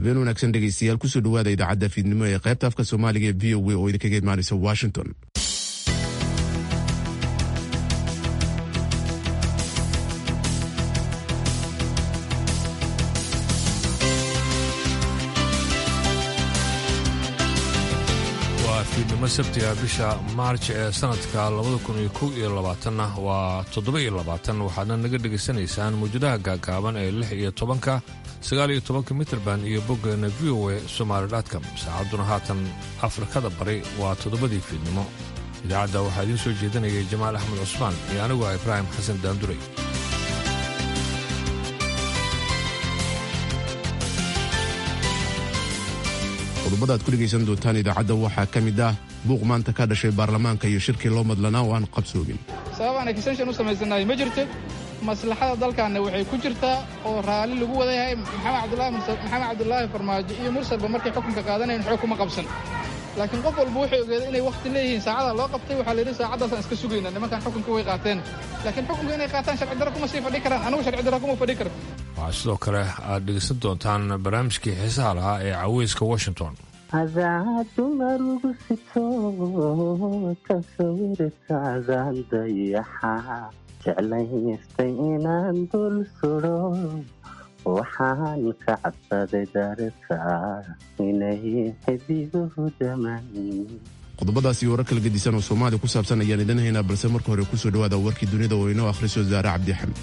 habeen wanaagsan dhegaystayaal kusoo dhawaada idaacadda fiidnimo ee qaybta afka soomaaliga ee v o a oo idinkaga imaanaysa washington waa fiidnimo sabtiga bisha maarj ee sanadka labada kun iyo kow iyo labaatanna waa toddoba iyo labaatan waxaadna naga dhegaysanaysaan mawjadaha gaagaaban ee lix iyo tobanka sagaal iyo tobanka mitrband iyo boggeena v o a somaali dotcom saacadduna haatan afrikada bari waa toddobadii fiidnimo idaacadda waxaa idiin soo jeedinayay jamaal axmed cusmaan iyo anigu ah ibraahim xasan daanduray qodobada aad ku dhegaysan doontaan idaacadda waxaa ka mid ah buuq maanta ka dhashay baarlamaanka iyo shirkii loo madlanaa oo aan qabsoogin sababaan extension u samaysanahay ma jirto maslaxada dalkaanna waxay ku jirtaa oo raalli lagu wada yahay maxamed cabdulaahi farmaajo iyo mursalba markay xukunka qaadanayn xoog kuma qabsan laakiin qof walba wuxuu ogeeday inay wakhti leeyihiin saacada loo qabtay waxaa layidhi saacaddaasaan iska sugayna nimankan xukunka way qaateen laakiin xukunka inay qaataan sharci darro kuma sii fadhi karaan anigu sharci darro kuma fadhi karo waxaa sidoo kale aad dhegaysan doontaan barnaamijkii xiisaha lahaa ee caweyska washington adadumarugu sito tasawirkaadaan dayaxa jeclaystay inaan dul sudo waxaan ka cabsaday darta inay xidiguhu daman qodobadaas iyo warar kala gedisan oo soomaaliya ku saabsan ayaan idin haynaa balse marka hore kusoo dhawaada warkii dunida oo inoo akhriso zaare cabdixamed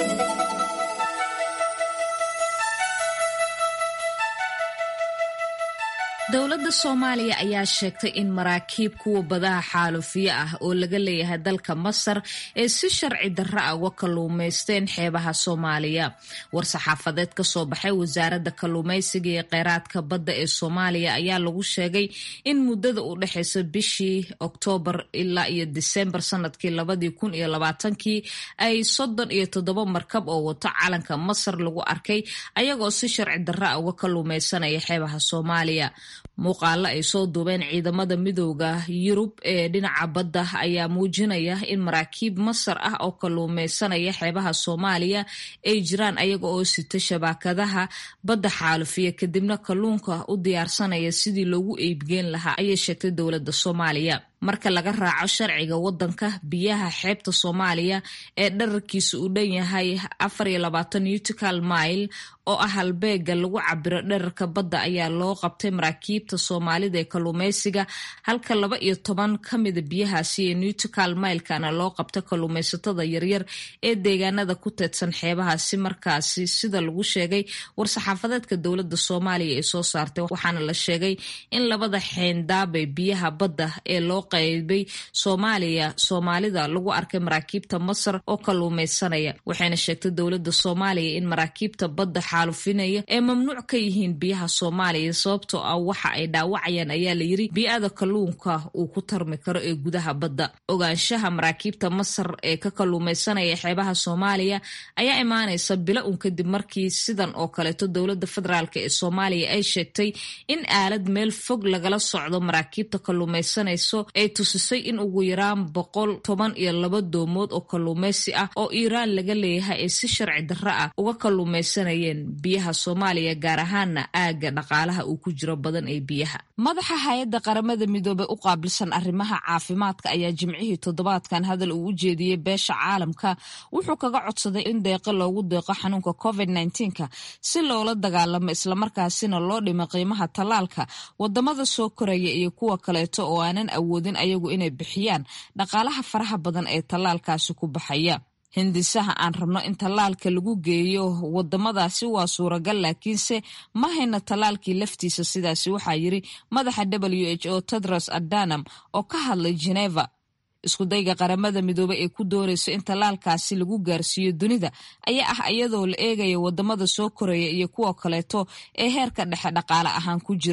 dowladda soomaaliya ayaa sheegtay in maraakiib kuwa badaha xaalufiye ah oo laga leeyahay dalka masar ee si sharci darra ah uga kalluumaysteen xeebaha soomaaliya war-saxaafadeed ka soo baxay wasaaradda kalluumaysiga iyo kheyraadka badda ee soomaaliya ayaa lagu sheegay in muddada u dhexeysa bishii oktoobar ilaa iyo disembar sanadkii labadii kun iyo labaatankii ay soddon iyo toddoba markab oo wato calanka masar lagu arkay ayagoo si sharci darra ah uga kalluumaysanaya xeebaha soomaaliya muuqaalo ay soo duubeen ciidamada midooda yurub ee dhinaca badda ayaa muujinaya in maraakiib masar ah oo kalluumeysanaya xeebaha soomaaliya ay jiraan ayaga oo sita shabaakadaha badda xaalufiya kadibna kalluunka u diyaarsanaya sidii loogu eybgeen lahaa ayay sheegtay dowladda soomaaliya marka laga raaco sharciga wadanka biyaha xeebta soomaaliya ee dherarkiisa uu dhan yahay afar iyo labaatan utical mile oo ah halbeega lagu cabiro dherarka badda ayaa loo qabtay maraakiibta soomaalida ee kalluumeysiga halka laba iyo toban ka mida biyahaasi ee nutical milekana loo qabta kalluumeysatada yaryar ee deegaanada ku teedsan xeebahaasi markaasi sida lagu sheegay war-saxaafadeedka dowladda soomaaliya ee soo saartay waxaana la sheegay in labada xeendaabe biyaha badda ee loo qaybay soomaaliya soomaalida lagu arkay maraakiibta masar oo kalluumeysanaya waxayna sheegtay dowladda soomaaliya in maraakiibta badda xaalufinaya ee mamnuuc ka yihiin biyaha soomaaliya sababtoo ah waxa ay dhaawacayaan ayaa layiri bii'ada kalluunka uu ku tarmi karo ee gudaha badda ogaanshaha maraakiibta masar ee ka kalluumeysanaya xeebaha soomaaliya ayaa imaanaysa bilo un kadib markii sidan oo kaleeto dowladda federaalk ee soomaaliya ay sheegtay in aalad meel fog lagala socdo maraakiibta kalluumeysanayso ay tusisay in ugu yaraan boqol toban iyo laba doomood oo kalluumeysi ah oo iiraan laga leeyahay ay si sharci darro ah uga kalluumeysanayeen biyaha soomaaliya gaar ahaana aagga dhaqaalaha uu ku jiro badan ee biyaha madaxa hay-adda qaramada midoobey u qaabilsan arrimaha caafimaadka ayaa jimcihii toddobaadkan hadal uu u jeediyey beesha caalamka wuxuu kaga codsaday in deeqo loogu deeqo xanuunka covid nka si loola dagaalamo islamarkaasina loo dhimo qiimaha tallaalka wadamada soo koraya iyo kuwa kaleeto oo aanan awoodin ayagu inay bixiyaan dhaqaalaha faraha badan ee tallaalkaasi ku baxaya hindisaha aan rabno in tallaalka lagu geeyo wadamadaasi waa suuragal laakiinse ma hayna tallaalkii laftiisa sidaasi waxaa yiri madaxa w h o tedros adanam oo ka hadlay geneva iskudayga qaramada midoobey ee ku doonayso in tallaalkaasi lagu gaarsiiyo dunida ayaa ah iyadoo la eegaya wadamada soo koraya iyo kuwa kaleeto ee heerka dhexe dhaqaale ahaan ku jira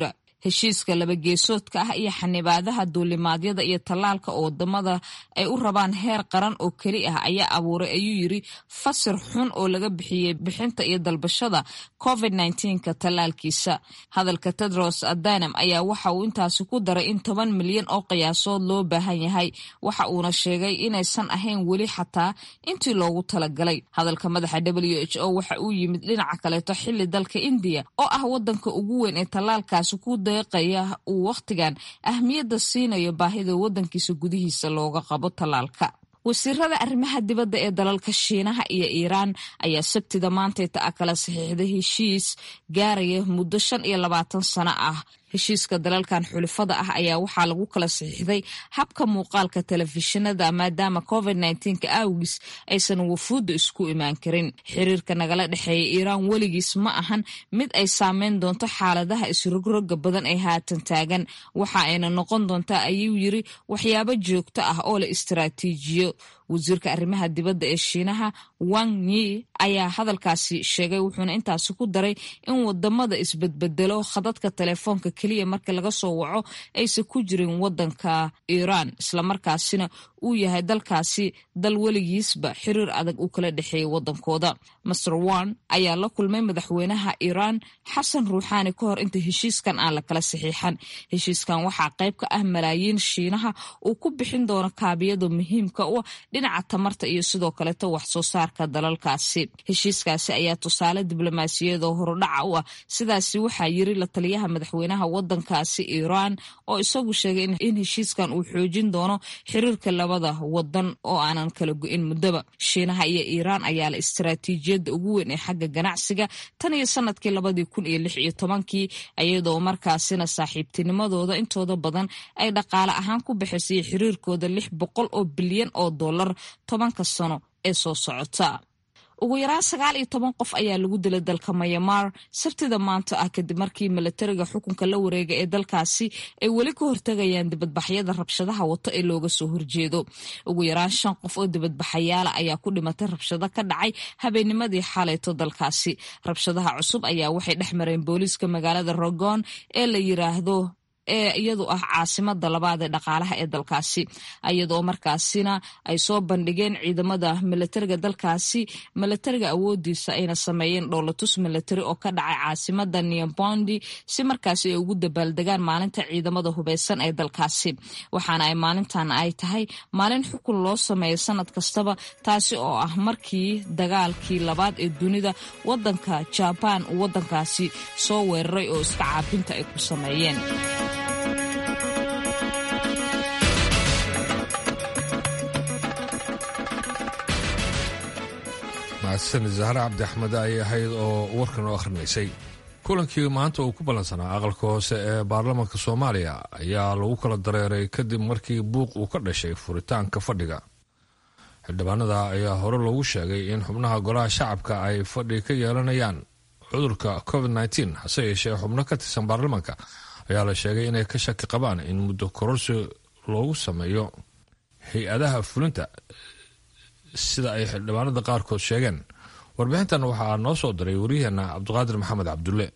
heshiiska labageesoodka ah iyo xanibaadaha duulimaadyada iyo tallaalka oo wadamada ay u rabaan heer qaran oo keli ah ayaa abuuray ayuu yiri fasir xun oo laga bixiyey bixinta iyo dalbashada covid ka tallaalkiisa hadalka tedros adanam ayaa waxa uu intaasi ku daray in toban milyan oo qiyaasood loo baahan yahay waxa uuna sheegay inaysan ahayn weli xataa intii loogu talagalay hadalka madaxa w h o waxa uu yimid dhinaca kaleeto xili dalka indiya oo ah wadanka ugu weyn ee tallaalkaasi ku deeqaya uu wakhtigan ahmiyadda siinayo baahida wadankiisa gudihiisa looga qabo tallaalka wasiirada arrimaha dibadda ee dalalka shiinaha iyo iiraan ayaa sabtida maantayta a kala saxiixday heshiis gaaraya muddo shan iyo labaatan sano ah heshiiska dalalkan xulifada ah ayaa waxaa lagu kala saxiixday habka muuqaalka telefishinada maadaama covid ka awgiis aysan wafuudda isku imaan karin xiriirka nagala dhexeeya iiraan weligiis ma ahan mid ay saameyn doonto xaaladaha isrogroga badan ee haatan taagan waxa ayna noqon doontaa ayuu yiri waxyaabo joogto ah oo la istaraatiijiyo wasiirka arrimaha dibadda ee shiinaha wang yi ayaa hadalkaasi sheegay wuxuuna intaasi ku daray in wadamada isbedbedelo khadadka telefoonka keliya marka laga soo waco aysan ku jirin wadanka iiraan islamarkaasina uu yahay dalkaasi dal weligiisba xiriir adag uu kala dhexeeyay wadankooda master wan ayaa la kulmay madaxweynaha iiraan xasan ruuxaani ka hor inta heshiiskan aan la kala saxiixan heshiiskan waxaa qayb ka ah malaayiin shiinaha uu ku bixin doono kaabiyada muhiimka u dhinaca tamarta iyo sidoo kaleeto wax soo saarka dalalkaasi heshiiskaasi ayaa tusaale diblomaasiyadoo horudhaca u ah sidaasi waxaa yiri la taliyaha madaxweynaha wadankaasi iiraan oo isagu sheegay in heshiiskan uu xoojin doono xiriirka labada wadan oo aanan kala go-in muddaba shiinaha iyo iiraan ayaa la istaraatiijiyadda ugu weyn ee xagga ganacsiga tan iyo sanadkii labadii kun iyo lix iyo tobankii iyadoo markaasina saaxiibtinimadooda intooda badan ay dhaqaale ahaan ku bixisay xiriirkooda lix boqol oo bilyan oo dollar tobanka sano ee soo socota ugu yaraan sagaal iyo toban qof ayaa lagu dilay dalka mayamar sabtida maanta ah kadib markii milatariga xukunka la wareega ee dalkaasi ay weli ka hortagayaan dibadbaxyada rabshadaha wato ee looga soo horjeedo ugu yaraan shan qof oo dibadbaxayaala ayaa ku dhimatay rabshado ka dhacay habeennimadii xalayto dalkaasi rabshadaha cusub ayaa waxay dhex mareen booliiska magaalada rogon ee la yiraahdo ee iyadu ah caasimada labaad ee dhaqaalaha ee dalkaasi iyadoo markaasina ay soo bandhigeen ciidamada milatariga dalkaasi milatariga awoodiisa ayna sameeyeen dhowlatus milatari oo ka dhacay caasimada neobondi si markaasi ay ugu dabaaldegaan maalinta ciidamada hubeysan ee dalkaasi waxaana ay maalintan ay tahay maalin xukun loo sameeyo sanad kastaba taasi oo ah markii dagaalkii labaad ee dunida wadanka jabaan uu wadankaasi soo weeraray oo iska caabinta ay ku sameeyeen mahadsan zahre cabdi axmed ayay ahayd oo warkan u akhrinaysay kulankii maanta uu ku ballansanaa aqalka hoose ee baarlamaanka soomaaliya ayaa lagu kala dareeray kadib markii buuq uu ka dhashay furitaanka fadhiga xildhibaanada ayaa hore loogu sheegay in xubnaha golaha shacabka ay fadhi ka yeelanayaan cudurka covid nteen hase yeeshee xubno ka tirsan baarlamaanka ayaa la sheegay inay ka shaki qabaan in muddo kororsi loogu sameeyo hay-adaha fulinta sida ay xildhibaanada qaarkood sheegeen warbixintan waxaa noo soo diray waryaheena cabdiqaadir maxamed cabdulle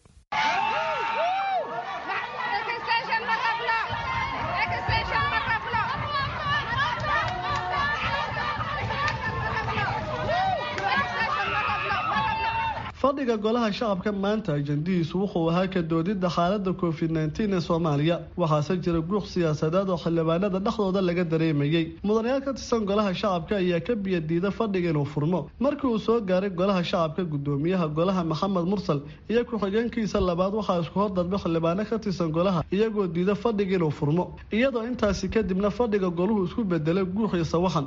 fadhiga golaha shacabka maanta ajandihiisu wuxuu ahaa ka doodidda xaalada covid nteen ee soomaaliya waxaase jira guuq siyaasadeed oo xildhibaanada dhexdooda laga dareemayey mudanayaal ka tirsan golaha shacabka ayaa ka biyadiida fadhiga inuu furmo markii uu soo gaaray golaha shacabka gudoomiyaha golaha maxamed mursal iyo ku-xigeenkiisa labaad waxaa isku hordalba xildhibaano ka tirsan golaha iyagoo diida fadhiga inuu furmo iyadoo intaasi kadibna fadhiga goluhu isku bedelay guuq iyo sawaxan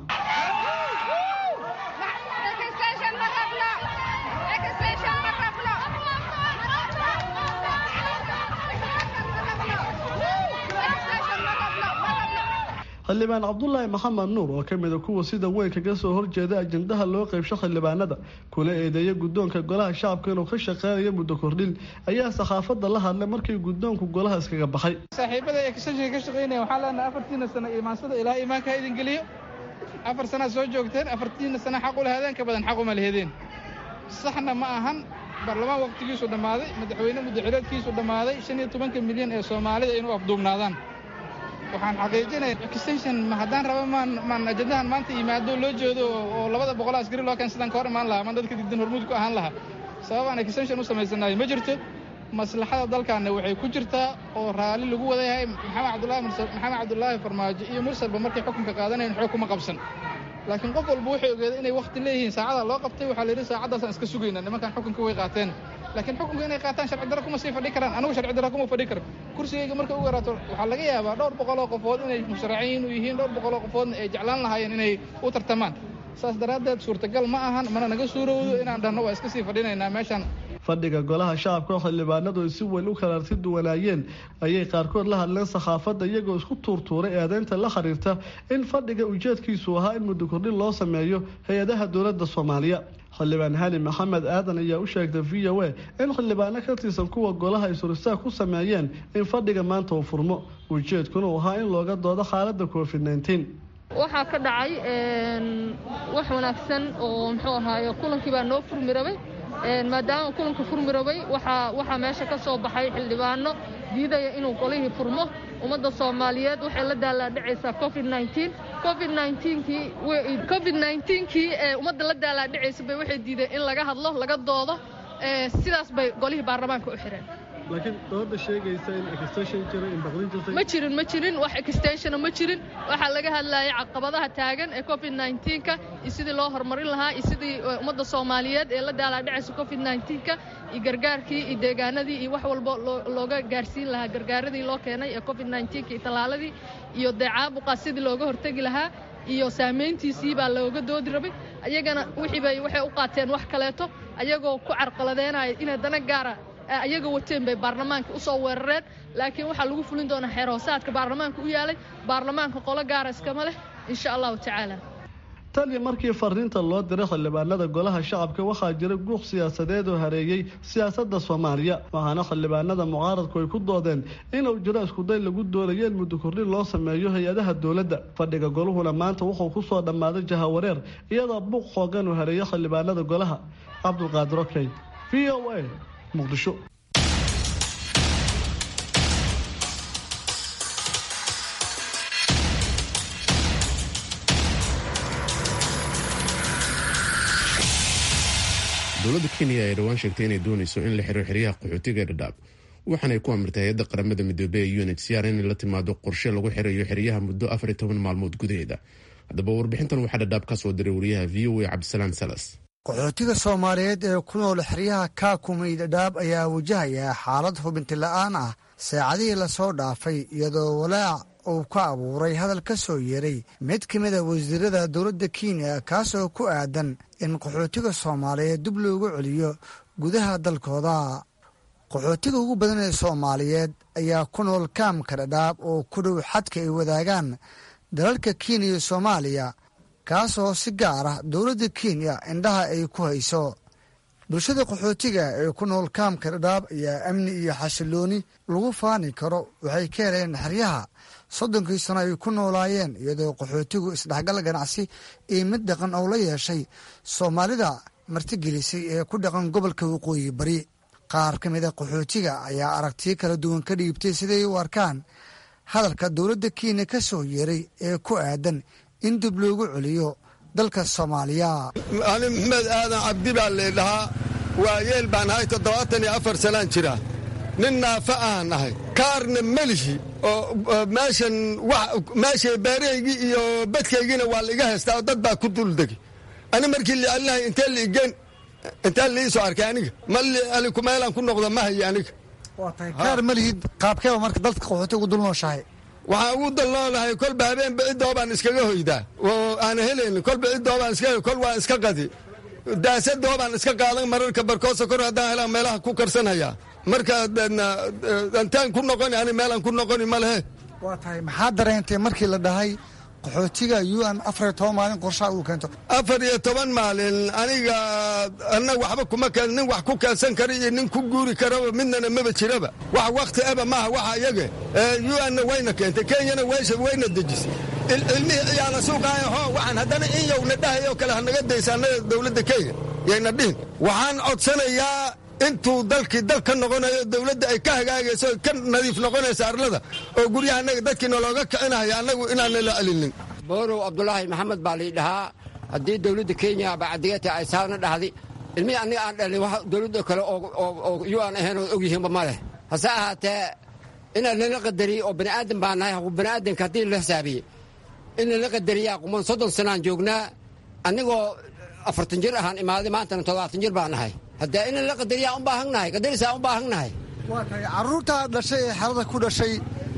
xildhibaan cabdulaahi maxamed nuur oo kamida kuwa sida weyn kaga soo horjeeda ajendaha loo qeybsho xildhibaanada kuna eedeeya guddoonka golaha shacabka inuu ka shaqeynayo muddo kordhin ayaa saxaafadda la hadlay markii guddoonku golaha iskaga baxay saaxiibada ee kasashiga ka shaqeynaya waxaa leenahay afartiina sano imaansada ilaa iimaanka ha idin geliyo afar sanaad soo joogteen afartiina sana xaq u lahaadeen ka badan xaq uma lahedeen saxna ma ahan baarlamaan wakhtigiisu dhammaaday madaxweyne muddaxireedkiisu dhammaaday shan iyo tobanka milyan ee soomaalida inuu afduubnaadaan waxaan xaqiijinaya extension ma haddaan raba maan maan ajandahan maanta yimaado loo jeedo oo labada boqol askari loo keen sidaan ka hor imaan lahaa maan dadka digdan hormuud ku ahaan lahaa sabab aan extension u samaysanayo ma jirto maslaxada dalkaanna waxay ku jirtaa oo raalli lagu wada yahay maxamed cabdulaahi mursal maxamed cabdulaahi farmaajo iyo mursalba markay xukunka qaadanayn xoog kuma qabsan laakiin qof walba wuxuu ogeeday inay wakhti leeyihiin saacadaa loo qabtay waxaa la yidhi saacaddaasaan iska sugayna nimankan xukunka way qaateen laakiin xukunka inay qaataan sharci darro kuma sii fadhi karaan anigu sharci darro kuma fadhi karo kursigayga markay u yaraato waxaa laga yaabaa dhowr boqoloo qofood inay musharaciin u yihiin dhowr boqoloo qofoodna ay jeclaan lahaayeen inay u tartamaan saas daraaddeed suurtagal ma ahan mana naga suurowdo inaan dhahno waa iska sii fadhinaynaa meeshaan fadhiga golaha shacabka oo xildhibaanadu ay si weyn u kalaarti duwanaayeen ayay qaarkood la hadleen sakhaafadda iyagoo isku tuurtuuray eedeynta la xiriirta in fadhiga ujeedkiisu ahaa in muddo kordhin loo sameeyo hay-adaha dowladda soomaaliya xildhibaan hali maxamed aadan ayaa u sheegtay v o a in xildhibaano ka tirsan kuwa golaha ay suristaag ku sameeyeen in fadhiga maanta uu furmo ujeedkuna uu ahaa in looga doodo xaaladda covid nneteen waxaa ka dhacay wax wanaagsan oo muxuu ahaaye kulankii baa noo furmi rabay maadaama kulanka furmi rabay waxaa meesha ka soo baxay xildhibaano diidaya inuu golihii furmo ummadda soomaaliyeed waxay la daalaadhacaysaa covid covid kii ee ummadda la daalaadhacaysa bay waxay diideen in laga hadlo laga doodo sidaas bay golihii baarlamaanka u xireen laakiin dooda sheegaysa in extension jira in baqdin jirtay ma jirin ma jirin wax extensiona ma jirin waxaa laga hadlayay caqabadaha taagan ee covid ka iyo sidii loo horumarin lahaa iyo sidii ummadda soomaaliyeed ee la daalaadhacaysa covid ka iyo gargaarkii iyo deegaanadii iyo wax walba looga gaarsiin lahaa gargaaradii loo keenay ee covid iyo tallaaladii iyo dee caabuqa sidii looga hortegi lahaa iyo saamayntiisii baa looga doodi rabay ayagana wixiibay waxay u qaateen wax kaleeto ayagoo ku carqaladeynaya inay dana gaara ayaga wateen bay baarlamaanka u soo weerareen laakiin waxaa lagu fulin doonaa xeer hoosaadka baarlamaanka u yaalay baarlamaanka qolo gaara iskama leh insha allahu tacaala tan iyo markii fariinta loo diray xildhibaanada golaha shacabka waxaa jira guuq siyaasadeed oo hareeyey siyaasadda soomaaliya waxaana xildhibaanada mucaaradku ay ku doodeen inuu jiro iskuday lagu doonayo in muddo kordhin loo sameeyo hay-adaha dowladda fadhiga goluhuna maanta wuxuu ku soo dhammaaday jahawareer iyadoo buuq xoogan uu hareeyay xildhibaanada golaha cabdulqaadir okey v o a muqdisho dowladda kenya ayaa dhowaan sheegtay inay doonayso in la xiro xeryaha qaxootiga dhadhaab waxaanay ku amirtay hay-adda qaramada midoobey ee unhcr inay la timaado qorshe lagu xirayo xeryaha muddo afar iyo toban maalmood gudaheeda haddaba warbixintan waxaa dhadhaab ka soo diray wariyaha v o a cabdisalaam salas qaxootiga soomaaliyeed ee ku nool xeryaha kaakumay dhadhaab ayaa wajahaya xaalad hubinti la'aan ah saacadihii lasoo dhaafay iyadoo walaac uu ka abuuray hadal ka soo yeeray mid ka mid a wasiirada dowladda kenya kaasoo ku aadan in qaxootiga soomaaliyeed dib loogu celiyo gudaha dalkooda qaxootiga ugu badan ee soomaaliyeed ayaa ku nool kaamka dhadhaab oo ku dhow xadka ay wadaagaan dalalka kenya iyo soomaaliya kaasoo si gaar ah dowladda kenya indhaha ay ku hayso bulshada qaxootiga ee ku nool kaamka dhadhaab ayaa amni iyo xasilooni lagu faani karo waxay ka heleen xeryaha soddonkii sano ay ku noolaayeen iyadoo qaxootigu isdhexgal ganacsi iyo mid dhaqan oo la yeeshay soomaalida martigelisay ee ku dhaqan gobolka waqooyi bari qaar ka mid a qaxootiga ayaa aragtiyo kala duwan ka dhiibtay siday u arkaan hadalka dowladda kenya ka soo yeeray ee ku aadan in dib loogu celiyo dalka soomaaliya ani maxmed aadan cabdi baa leedhahaa waayeel baan ahay toddobaatan iyo afar sanaan jira nin naafa aan ahay kaarna melihi oo meeshan meesha beerahaygii iyo badkaygiina waa laiga haystaa oo dad baa ku duldegi ani markii lialinahay intee liigeen intee liisoo arkay aniga ma meelaan ku noqdo ma hayo aniga kaar malihid qaabkeeba marka dalka qaxooti ugu dul nooshahay waxaan ugu dalnoolahay kolba habeenba cidoobaan iskaga hoydaa oo aana helaynin kolba cidoobaan iska kol waan iska qadi daasadoobaan iska qaadan mararka barkoosa kor haddaan helaan meelaha ku karsanhayaa marka intaan ku noqoni ani meelaan ku noqoni ma lehe waa tahay maxaa dareentay markii la dhahay qaxootiga un afar iyo toban maalin qorshaha uu keento afar iyo toban maalin aniga anna waxba kuma keen nin wax ku keensan kara iyo nin ku guuri karaba midnana maba jiraba wax wakti eba maaha waxa iyaga un-na wayna keentay kenyana weysha wayna dejisay ilmihii ciyaala suuqaaya hoo waxaan haddana in yowna dhahayoo kale hanaga daysa annaga dowladda kenya yayna dhihin waxaan codsanayaa intuu dalkii dal ka noqonayo dowladda ay ka hagaagayso ka nadiif noqonaysa arlada oo guryaha annaga dadkii nalooga kicinayo annagu inaanala celinin boorow cabdulaahi maxamed baa lii dhahaa haddii dowladda kenya bacdigata ay saana dhahday ilmihii aniga aan dhalin wax dowladda kale oo yu aan ahayn oo ogyihiinba ma leh hase ahaatee inaan lala qadariye oo bani'aadan baa nahay bani'aadanka haddii la xisaabiye in lala qadariyaa quman soddon sanaan joognaa anigoo afartan jir ahaan imaaday maantana toddobaatan jir baa nahay haddee in lala qadariyaa u baahannahay qadarisaa u baahannahay waa tahay carruurtaa dhashay ee xerada ku dhashay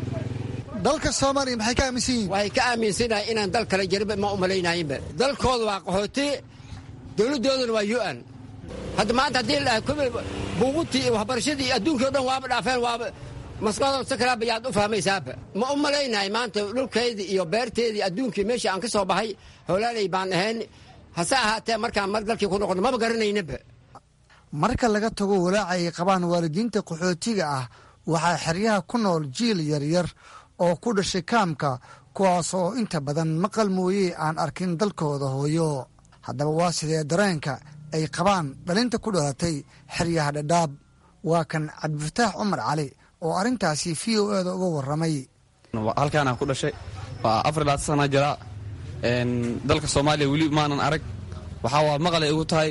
dalka soomaaliya maxay ka aaminsan yihiin waxay ka aaminsanahay inaan dal kale jariba ma u malaynayinba dalkooda waa qaxooti dowladdoodana waa yu-an hadda maanta haddii la dhahay kubil buugutii iyo waxbarashadii iyo adduunkii o dhan waaba dhaafeen waaba maskaxdooda si kalaaba yaad u fahmaysaaba ma u malaynahay maanta dhulkaydii iyo beerteedii adduunkii meeshii aan ka soo baxay howlaalay baan ahayn hase ahaatee markaan mar dalkii ku noqono maba garanaynaba marka laga tago walaaca ay qabaan waalidiinta qaxootiga ah waxaa xeryaha ku nool jiil yaryar oo ku dhashay kaamka kuwaas oo inta badan maqal mooye aan arkin dalkooda hooyo haddaba waa sidee dareenka ay qabaan dhalinta ku dhalatay xeryaha dhadhaab waa kan cabdifataax cumar cali oo arrintaasi v o eda uga warramay halkaanaan ku dhashay waa afar laatan sana jiraa dalka soomaaliya weli maanan arag waxaa waa maqalay igu tahay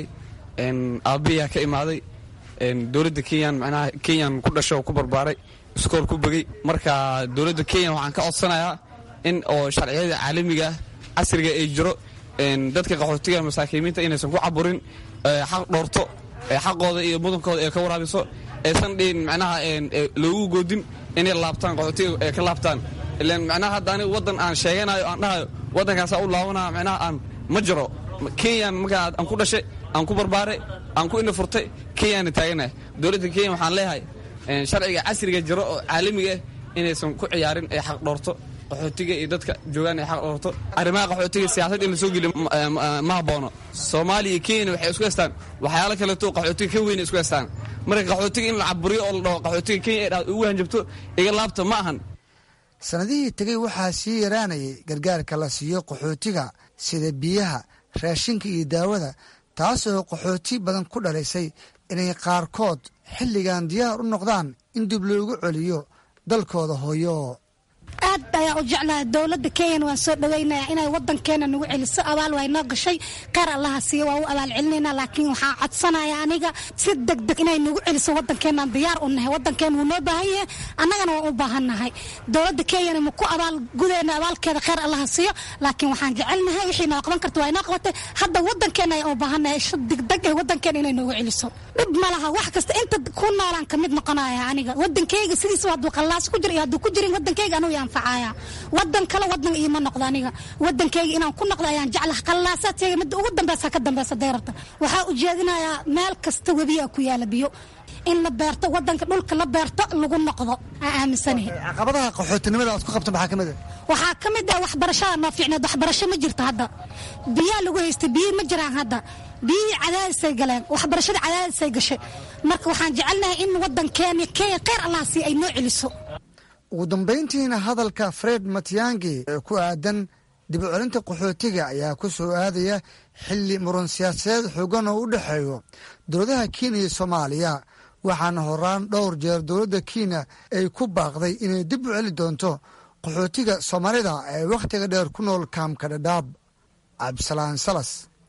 aabbiyaa ka imaaday dowladda kenyan manaha kenyan ku dhashay oo ku barbaaray iskool ku begey marka dowladda kenya waxaan ka codsanayaa in oo sharciyada caalamiga ah casriga ay jiro dadka qaxootiga masaakiimiinta inaysan ku caburin xaq dhoorto xaqooda iyo mudankooda ee ka waraabiso aysan dhihin macnaha loogu goodin inay laabtaan qaxootiga ee ka laabtaan ilan macnaha hadda aniga waddan aan sheeganayo aan dhahayo waddankaasaa u laabanaya macnaha aan ma jiro kenyan markaa aan ku dhashay aan ku barbaaray aan ku ina furtay kenyaana taaganahay dowladda kenya waxaan leeyahay sharciga casriga jiro oo caalamiga ah inaysan ku ciyaarin ee xaq dhoorto qaxootiga iyo dadka joogaan ay xaq dhoorto arrimaha qaxootiga siyaasad in la soo geliyo ma haboono soomaaliya iyo kenya waxay isku haystaan waxyaalo kaleeto qaxootiga ka weyna isku haystaan marka qaxootiga in la caburiyo oo la dhaho qaxootiga kenya ay dhaad ugu hanjabto iga laabta ma ahan sannadihii tegey waxaa sii yaraanayay gargaarka la siiyo qaxootiga sida biyaha raashinka iyo daawada taasoo qaxooti badan ku dhalaysay inay qaarkood xilligan diyaar u noqdaan in dib loogu celiyo dalkooda hooyo aad ayaa u jeclaha dowladda kenyana waan soo dhaweynaya inay wadankeena nagu celiso abaal waa inoo gashay kheyr allaha siiya waa u abaal celinayna laakiin waxaa codsanaya aniga si degdeg inay nagu celiso wadankeenaan diyaar u nahay wadankeena wuu noo baahan yahay annagana waan u baahan nahay dowladda kenyana ma ku abaal gudeena abaalkeeda kheyr allaha siiyo laakiin waxaan jecelnahay wixii noo qaban karta waa inoo qabatay hadda wadankeena ayaan u baahan nahay si degdeg eh wadankeena inay noogu celiso dhib ma laha wax kasta inta ku noolaan ka mid noqonaya aniga wadankeyga sidiisa hadduu qallaas ku jiro iyo hadduu ku jirin wadankeyga anugu anfacaya wadan kale wadan iima noqdo aniga wadankeyga inaan ku noqdo ayaan jeclaha qallaasaadkeyga midda ugu dambeysa ka dambeysa deyrarta waxaa ujeedinayaa meel kasta webiyaa ku yaala biyo in la beerto wadanka dhulka la beerto lagu noqdo aan aaminsanahay caqabadaha qaxootinimada aad ku qabto maxaa ka mid ah waxaa ka mid ah waxbarashada noo fiicneed waxbarasho ma jirto hadda biyaa lagu haystay biyi ma jiraan hadda biyihii cadaadisay galeen waxbarashada cadaadisay gashay marka waxaan jecelnahay in wadankeena kenya kheyr allaha sii ay noo celiso ugu dambayntiina hadalka fred matiyangi ee ku aadan dib u celinta qaxootiga ayaa ku soo aadaya xilli muran siyaasadeed xoogan oo u dhexeeyo dowladaha kenya iyo soomaaliya waxaana horaan dhowr jeer dowladda kenya ay ku baaqday inay dib u celi doonto qaxootiga soomaalida ee wakhtiga dheer ku nool kaamka dhadhaab cabdisalaan salas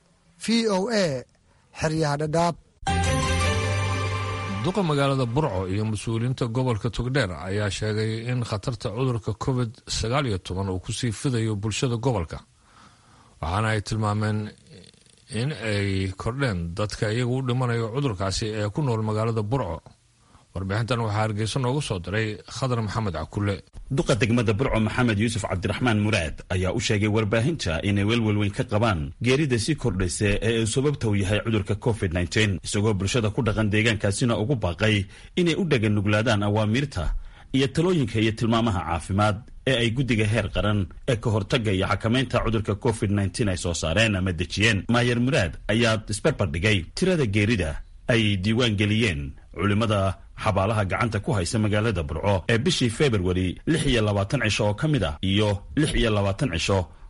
v o a xeryaha dhadhaab duqa magaalada burco iyo mas-uuliyiinta gobolka togdheer ayaa sheegay in khatarta cudurka covid sagaal iyo toban uu kusii fidayo bulshada gobolka waxaana ay tilmaameen in ay kordheen dadka iyaga u dhimanayo cudurkaasi ee ku nool magaalada burco warbixintan waxaa hargeysa noogu soo diray khadar maxamed cakulle duqa degmada burco maxamed yuusuf cabdiraxmaan muraad ayaa u sheegay warbaahinta inay welwel weyn ka qabaan geerida sii kordhaysa ee uu sababta u yahay cudurka covid nteen isagoo bulshada ku dhaqan deegaankaasina ugu baaqay inay u dhaganuglaadaan awaamiirta iyo talooyinka iyo tilmaamaha caafimaad ee ay guddiga heer qaran ee ka hortagga iyo xakamaynta cudurka covid nteen ay soo saareen ama dejiyeen maayer muraad ayaa isbarbardhigay tirada geerida ay diiwaan geliyeen culimmada xabaalaha gacanta ku haysa magaalada burco ee bishii februari lix iyo labaatan cisho oo ka mid ah iyo lix iyo labaatan cisho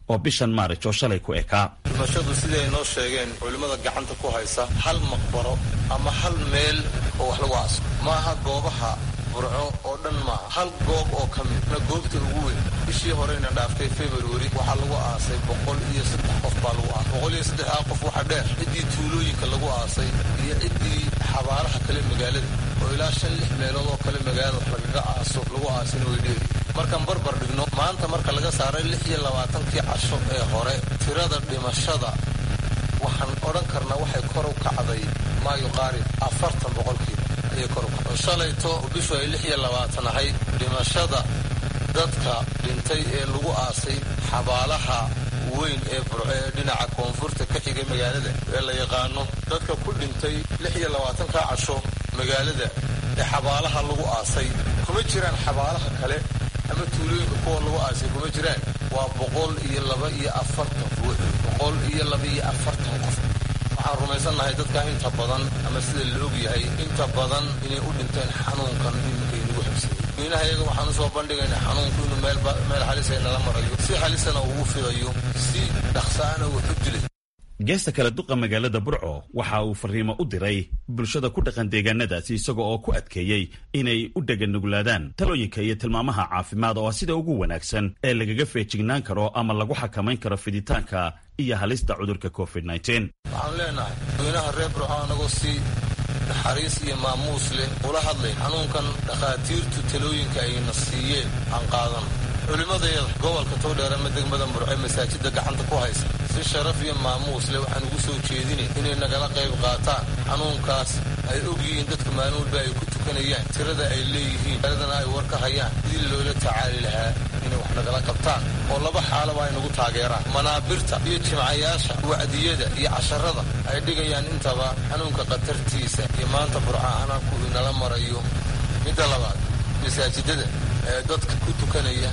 oo bishan maarij oo shalay ku ekaa dhimashadu siday ay noo sheegeen culimmada gacanta ku haysa hal maqbaro ama hal meel oo wax lagu aaso maaha goobaha burco oo dhan maaha hal goob oo ka midna goobta ugu weyn bishii horeyna dhaaftay february waxaa lagu aasay boqol iyo saddex qof baa lagu aasay boqol iyo saddexdaa qof waxaa dheer ciddii tuulooyinka lagu aasay iyo ciddii xabaaraha kale magaalada oo ilaa shan lix meelood oo kale magaalada wax lagaga aaso lagu aasina way dheeri markaan barbar dhigno maanta marka laga saaray lix iyo labaatankii casho ee hore tirada dhimashada waxaan odhan karnaa waxay kor u kacday maa yuqaarib afartan boqolkiiba ayay kor u kacday shalayto bishu ay lix iyo labaatan ahayd dhimashada dadka dhintay ee lagu aasay xabaalaha weyn ee burco ee dhinaca koonfurta ka xigay magaalada ee la yaqaano dadka ku dhintay lix iyo labaatanka casho magaalada ee xabaalaha lagu aasay kuma jiraan xabaalaha kale ama tuulooyinka kuwa lagu aasay kuma jiraan waa boqol iyo laba iyo afartan ruux boqol iyo laba iyo afartan qof waxaan rumaysannahay dadka inta badan ama sida la og yahay inta badan inay u dhinteen xanuunkan iminka inagu habsayay miinaha iyaga waxaan usoo bandhigaynaa xanuunku inuu meel halisa nala marayo si halisana uu u fidayo si dhaqsaana uu u dilay geesta kale duqa magaalada burco waxa uu fariimo u diray bulshada ku dhaqan deegaanadaasi isaga oo ku adkeeyey inay u dheganuglaadaan talooyinka iyo tilmaamaha caafimaad oo ah sida ugu wanaagsan ee lagaga feejignaan karo ama lagu xakamayn karo fiditaanka iyo halista cudurka covid waxaan leenahay dadweynaha reer burco anagoo si naxariis iyo maamuus leh ula hadlay xanuunkan dhakhaatiirtu talooyinka ayna siiyeen aan qaadan culimmadayada gobolka towdheer ama degmada burce masaajida gacanta ku haysa si sharaf iyo maamuus leh waxaan ugu soo jeedinay inay nagala qayb qaataan xanuunkaas ay og yihiin dadka maalin walba ay ku tukanayaan tirada ay leeyihiin tiradana ay war ka hayaan sidii loola tacaali lahaa inay wax nagala qabtaan oo laba xaalaba ay nagu taageeraan manaabirta iyo jimcayaasha wacdiyada iyo casharada ay dhigayaan intaba xanuunka khatartiisa iyo maanta burcaana ku inala marayo midda labaad masaajidada ee dadka ku tukanaya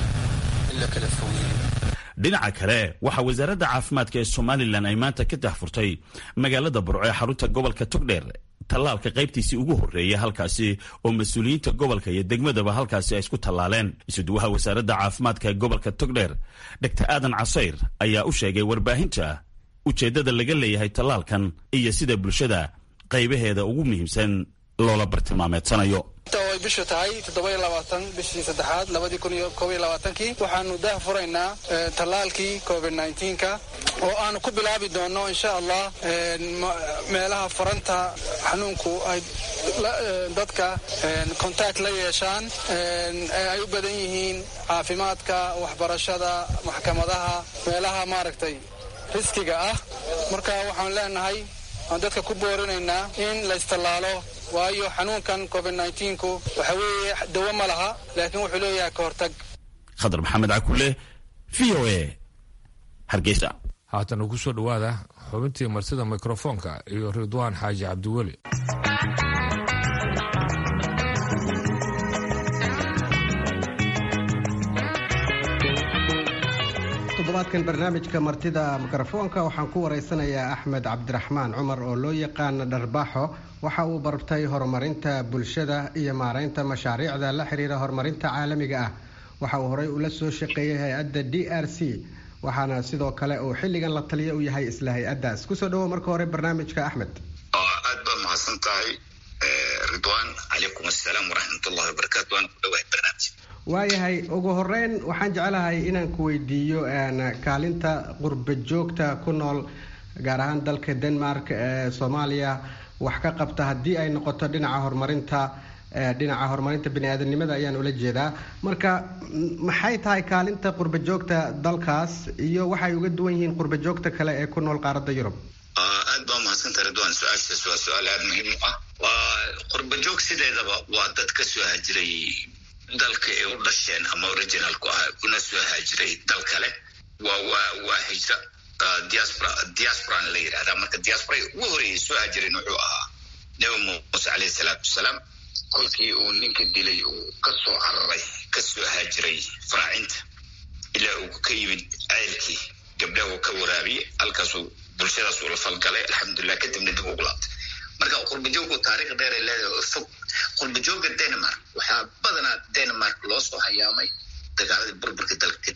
dhinaca kale waxaa wasaaradda caafimaadka ee somalilan ay maanta ka dahfurtay magaalada burco ee xarunta gobolka togdheer tallaalka qaybtiisii ugu horreeyay halkaasi oo mas-uuliyiinta gobolka iyo degmadaba halkaasi ay isku tallaaleen isuduwaha wasaaradda caafimaadka ee gobolka togdheer dogtar aadan casayr ayaa u sheegay warbaahinta ujeeddada laga leeyahay tallaalkan iyo sida bulshada qaybaheeda ugu muhiimsan loola bartilmaameedsanayo ay bishu tahay toddoba-iyo labaatan bishii saddexaad labadii kun iyo koob iyo labaatankii waxaanu dah furaynaa tallaalkii covid nneteen-ka oo aanu ku bilaabi doonno insha allah meelaha faranta xanuunku ay dadka contact la yeeshaan ee ay u badan yihiin caafimaadka waxbarashada maxkamadaha meelaha maaragtay riskiga ah marka waxaan leenahay aan dadka ku boorinaynaa in la istallaalo waayo xanuunkan covid nneteen-ku waxa weeye dawo ma laha laakiin wuxuu leeyahay ka hortag khadar maxamed cakule v o a hargeysa haatana ku soo dhowaada xubintii martida mikrofoonka iyo ridwaan xaaji cabdiweli toddobaadkan barnaamijka martida mikrofoonka waxaan ku wareysanayaa axmed cabdiraxmaan cumar oo loo yaqaana dharbaaxo waxa uu bartay horumarinta bulshada iyo maareynta mashaariicda la xiriira horumarinta caalamiga ah waxa uu horey ula soo shaqeeyay hay-adda d r c waxaana sidoo kale uu xilligan la taliya u yahay isla hay-addaas kusoo dhawo marka hore barnaamijka axmed aad baad mahadsan tahay ridwaan calaykum assalaam waraxmatullahi wabarakaatu waan ku dhawahay barnaamij waayahay ugu horeyn waxaan jeclahay inaan ku weydiiyo kaalinta qurba joogta ku nool gaar ahaan dalka denmark ee soomaaliya wax ka qabta haddii ay noqoto dhinaca horumarinta dhinaca horumarinta bani-aadanimada ayaan ula jeedaa marka maxay tahay kaalinta qurba joogta dalkaas iyo waxay uga duwan yihiin qurba joogta kale ee ku nool qaaradda yurub aad baa mahadsantaha ridwan su-aashaas waa su-aal aada muhiim u ah waa qurba joog sideedaba waa dad ka soo hajiray dalka ay u dhasheen ama originalku ah una soo haajiray dal kale waa waa waa hijra diaspora diasporan la yidhahdaa marka diaspora ugu horeeyay soo haajireen wuxuu ahaa nebi muuse caleyhi salaatu wasalaam kolkii uu ninka dilay uu ka soo cararay ka soo haajiray faraacinta ilaa uu ka yimid ceylkii gabdhaha uu ka waraabiyey halkaasuu bulshadaas uu la falgalay alxamdulilah kadibna dib ugu laabtay marka qurbajoogku taariikh dheer ay leedahay oo fog qurbajooga denmark waxaa badanaa denmark loo soo hayaamay dagaaladii burburka dalka kadib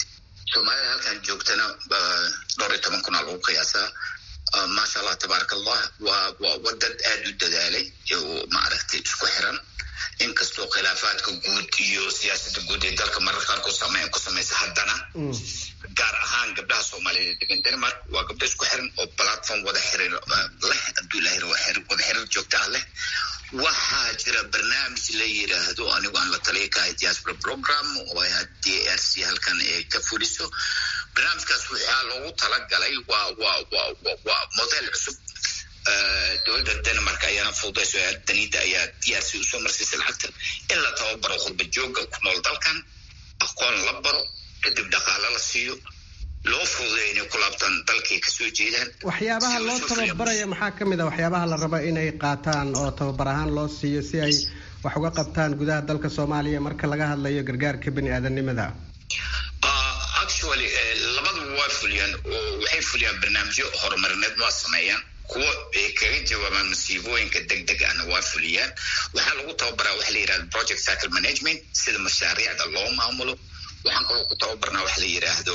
soomaalida halkan joogtana dhowr iyo toban kunaa lagu qiyaasaa maasha allah tabaaraka allah waa waa wadad aada u dadaalay oo maaragtay isku xiran inkastoo khilaafaadka guud iyo siyaasada guud ee dalka marar qaarkood saameyn ku samaysa haddana gaar ahaan gabdhaha soomaaliyeed degan denmark waa gabdho isku xiran oo platform wada xiriir leh hadduu ilahay wada xiriir joogta ah leh waxaa jira barnaamij la yiraahdo anigu aan la taliya kahay diaspora program oo ay d r c halkan ee ka fuliso barnaamijkaas waxaa loogu talagalay waa waa waa waa model cusub dowladda denmark ayaana fududayso daniida ayaa d r c usoo marsiisay lacagta in la tababaro khurba jooga ku nool dalkan aqoon la baro kadib dhaqaalo la siiyo loo fududeeyo inay ku laabtaan dalkay kasoo jeedaan waxyaabaha loo tababaraya maxaa ka mid a waxyaabaha la rabo inay qaataan oo tababar ahaan loo siiyo si ay wax uga qabtaan gudaha dalka soomaaliya marka laga hadlayo gargaarka bani aadanimada actually labaduba waa fuliyaan oo waxay fuliyaan barnaamijyo horumarineed waa sameeyaan kuwo ay kaga jawaabaan masiibooyinka deg deg ahna waa fuliyaan waxaa lagu tababaraa waxa la yidhahda project cycle management sida mashaariicda loo maamulo waxaan kaloo ku tababarnaa waxa la yidhaahdo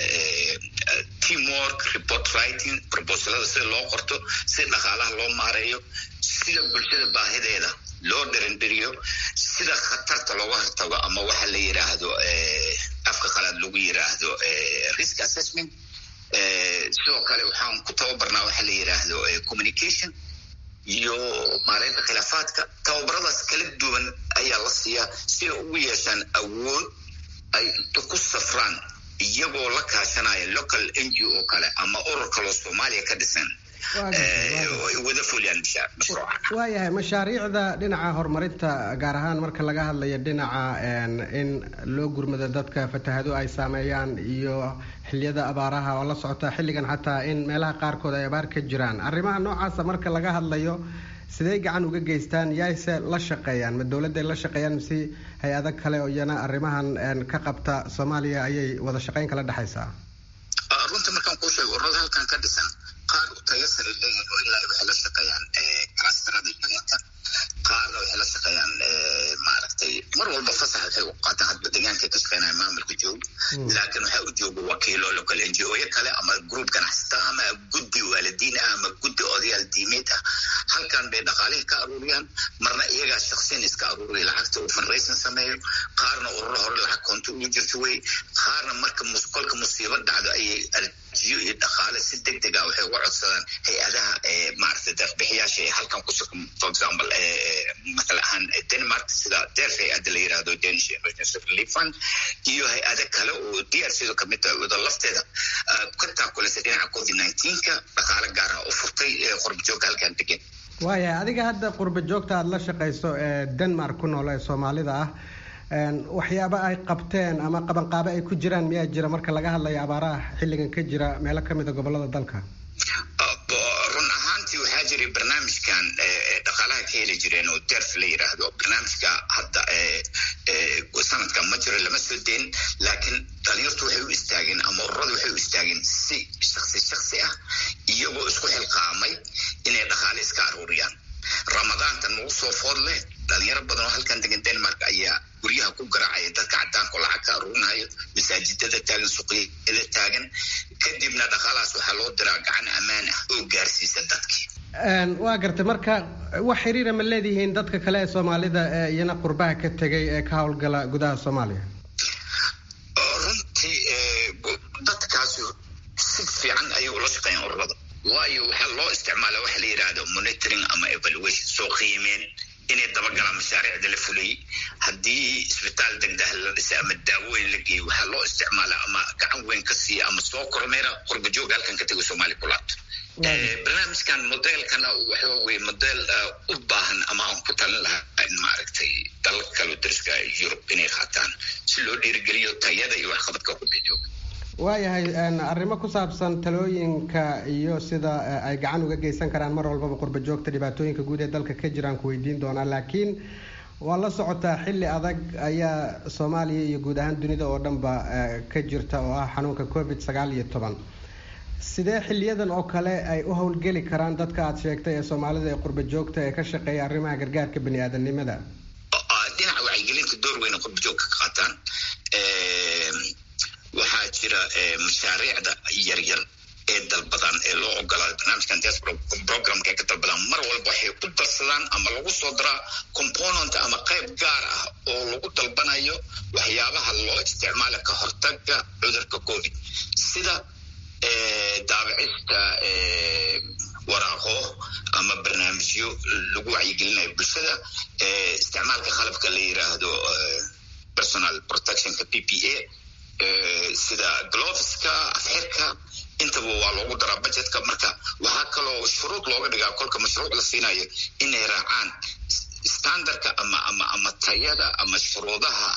teamwork report writing proposalada sida loo qorto sida dhaqaalaha loo maareeyo sida bulshada baahideeda loo dherindheriyo sida khatarta looga hortago ama waxa la yidhaahdo afka qalaad lagu yidhaahdo risk assessment sidoo kale waxaan ku tababarnaa waxa la yidhaahdo communication iyo maareynta khilaafaadka tababaradaas kala duwan ayaa la siiyaa si ay ugu yeeshaan awood ay inta ku safraan iyagoo la kaashanaya local n g o kale ama urur kaloo soomaaliya ka dhisan wada fuliyaan mashruuca waayahay mashaariicda dhinaca horumarinta gaar ahaan marka laga hadlayo dhinaca in loo gurmado dadka fatahado ay saameeyaan iyo xiliyada abaaraha oo la socota xilligan xataa in meelaha qaarkood ay abaar ka jiraan arrimaha noocaasa marka laga hadlayo sidee gacan uga geystaan yaayse la shaqeeyaan ma dowladday la shaqeeyaan mise hay-ado kale oo iyana arrimahan ka qabta soomaaliya ayay wada shaqeyn kala dhexaysaa runta markaan kuu sheego ururada halkan ka dhisan qaar tayo sare leeyihin oo ilaa waxay la shaqeeyaan kalastarada deegaanka qaarna waxay la shaqeeyaan maaragtay mar walba fasax waxay u qaataan hadba deegaanka ka shaqeynaya maamulka joogo laakiin waxaa u jooga wakiilo local n g o kale ama group ganacsata ama guddi waalidiin ah ama guddi odayaal diimeed ah halkan bay dhaqaalihii ka aruuriyaan marna iyagaa shaksiyan iska aruuriya lacagta uu fundraising sameeyo qaarna ururo hore lacag koonto ugu jirto wey qaarna marka kolka musiibo dhacdo ayay arjiyo iyo dhaqaale si deg deg ah waxay uga codsadaan hay-adaha maaragtay deeqbixiyaasha ee halkan ku sugan for example masala ahaan denmark sida deef hay-adda la yirahdo danish emergency relief fund iyo hay-ado kale oo d r c kamid tahay wada lafteeda ka taakulaysa dhinaca covid nineteenka dhaqaale gaar ah u furtay qorbajooga halkan degan waayahay adiga hadda qurba joogta aada la shaqayso ee denmark ku nool ee soomaalida ah waxyaaba ay qabteen ama qabanqaabo ay ku jiraan miyaa jira marka laga hadlayo abaaraha xilligan ka jira meelo kamid a gobolada dalka run ahaantii waxaa jiray barnaamijkan dhaqaalaha ka heli jireen oo derf la yiraahdo barnaamijka hadda sanadkan ma jiro lama soo deyn laakiin dhalinyartu waxay u istaageen ama ururadu waxay u istaageen si shaksi shaksi ah iyagoo isku xilqaamay inay dhaqaale iska aruuriyaan ramadaanta nagu soo food leh dhalinyaro badan oo halkan degan denmark ayaa guryaha ku garaacaya dadka cadaanka oo lacag ka aruurinayo masaajidada taagan suuqyada taagan kadibna dhaqaalahaas waxaa loo diraa gacan ammaan ah oo gaarsiisa dadkii waa gartay marka wax xiriira ma leedihiin dadka kale ee soomaalida ee iyana qurbaha ka tegay ee ka howlgala gudaha soomaaliya runtii dadkaas si fiican ayay ula shaqeeyaan ururada waayo waxaa loo isticmaala waxa la yidhaahdo monitoring ama evaluation soo qiimeen inay dabagalaan mashaariicda la fuliyey haddii isbitaal degdah la dhisay ama daawooyin la geeyey waxaa loo isticmaalaa ama gacan weyn ka siiya ama soo kormeera qurbajoog halkan ka tego soomaaliya ku laabto barnaamijkan modelkana waxa weye model u baahan ama aan ku talin lahaa in maaragtay dalalka kale dariska yurub inay qaataan si loo dhiirigeliyo tayada iyo waxqabadka qurbajoog waayahay arrimo ku saabsan talooyinka iyo sida ay gacan uga geysan karaan mar walbaba qurba joogta dhibaatooyinka guud ee dalka ka jiraan ku weydiin doonaa laakiin waa la socotaa xilli adag ayaa soomaaliya iyo guud ahaan dunida oo dhanba ka jirta oo ah xanuunka covid sagaal iyo toban sidee xiliyadan oo kale ay u howlgeli karaan dadka aada sheegtay ee soomaalida ee qurba joogta ee ka shaqeeya arrimaha gargaarka bani aadanimada dhinaca wacyigelinta door weyna qurba joogka ka qaataan waxaa jira mashaariicda yaryar ee dalbadaan ee loo ogolaaday barnaamijkan diaspora programka ay ka dalbadaan mar walba waxay ku darsadaan ama lagu soo daraa component ama qayb gaar ah oo lagu dalbanayo waxyaabaha loo isticmaala ka hortaga cudurka covid sida daabicista waraaqo ama barnaamijyo lagu wacyigelinayo bulshada isticmaalka qalabka la yiraahdo personal protectionka p p a sida gloveska afxirka intaba waa loogu daraa budgetka marka waxaa kaloo shuruud looga dhigaa kolka mashruuc la siinayo inay raacaan standardka ama ama ama tayada ama shuruudaha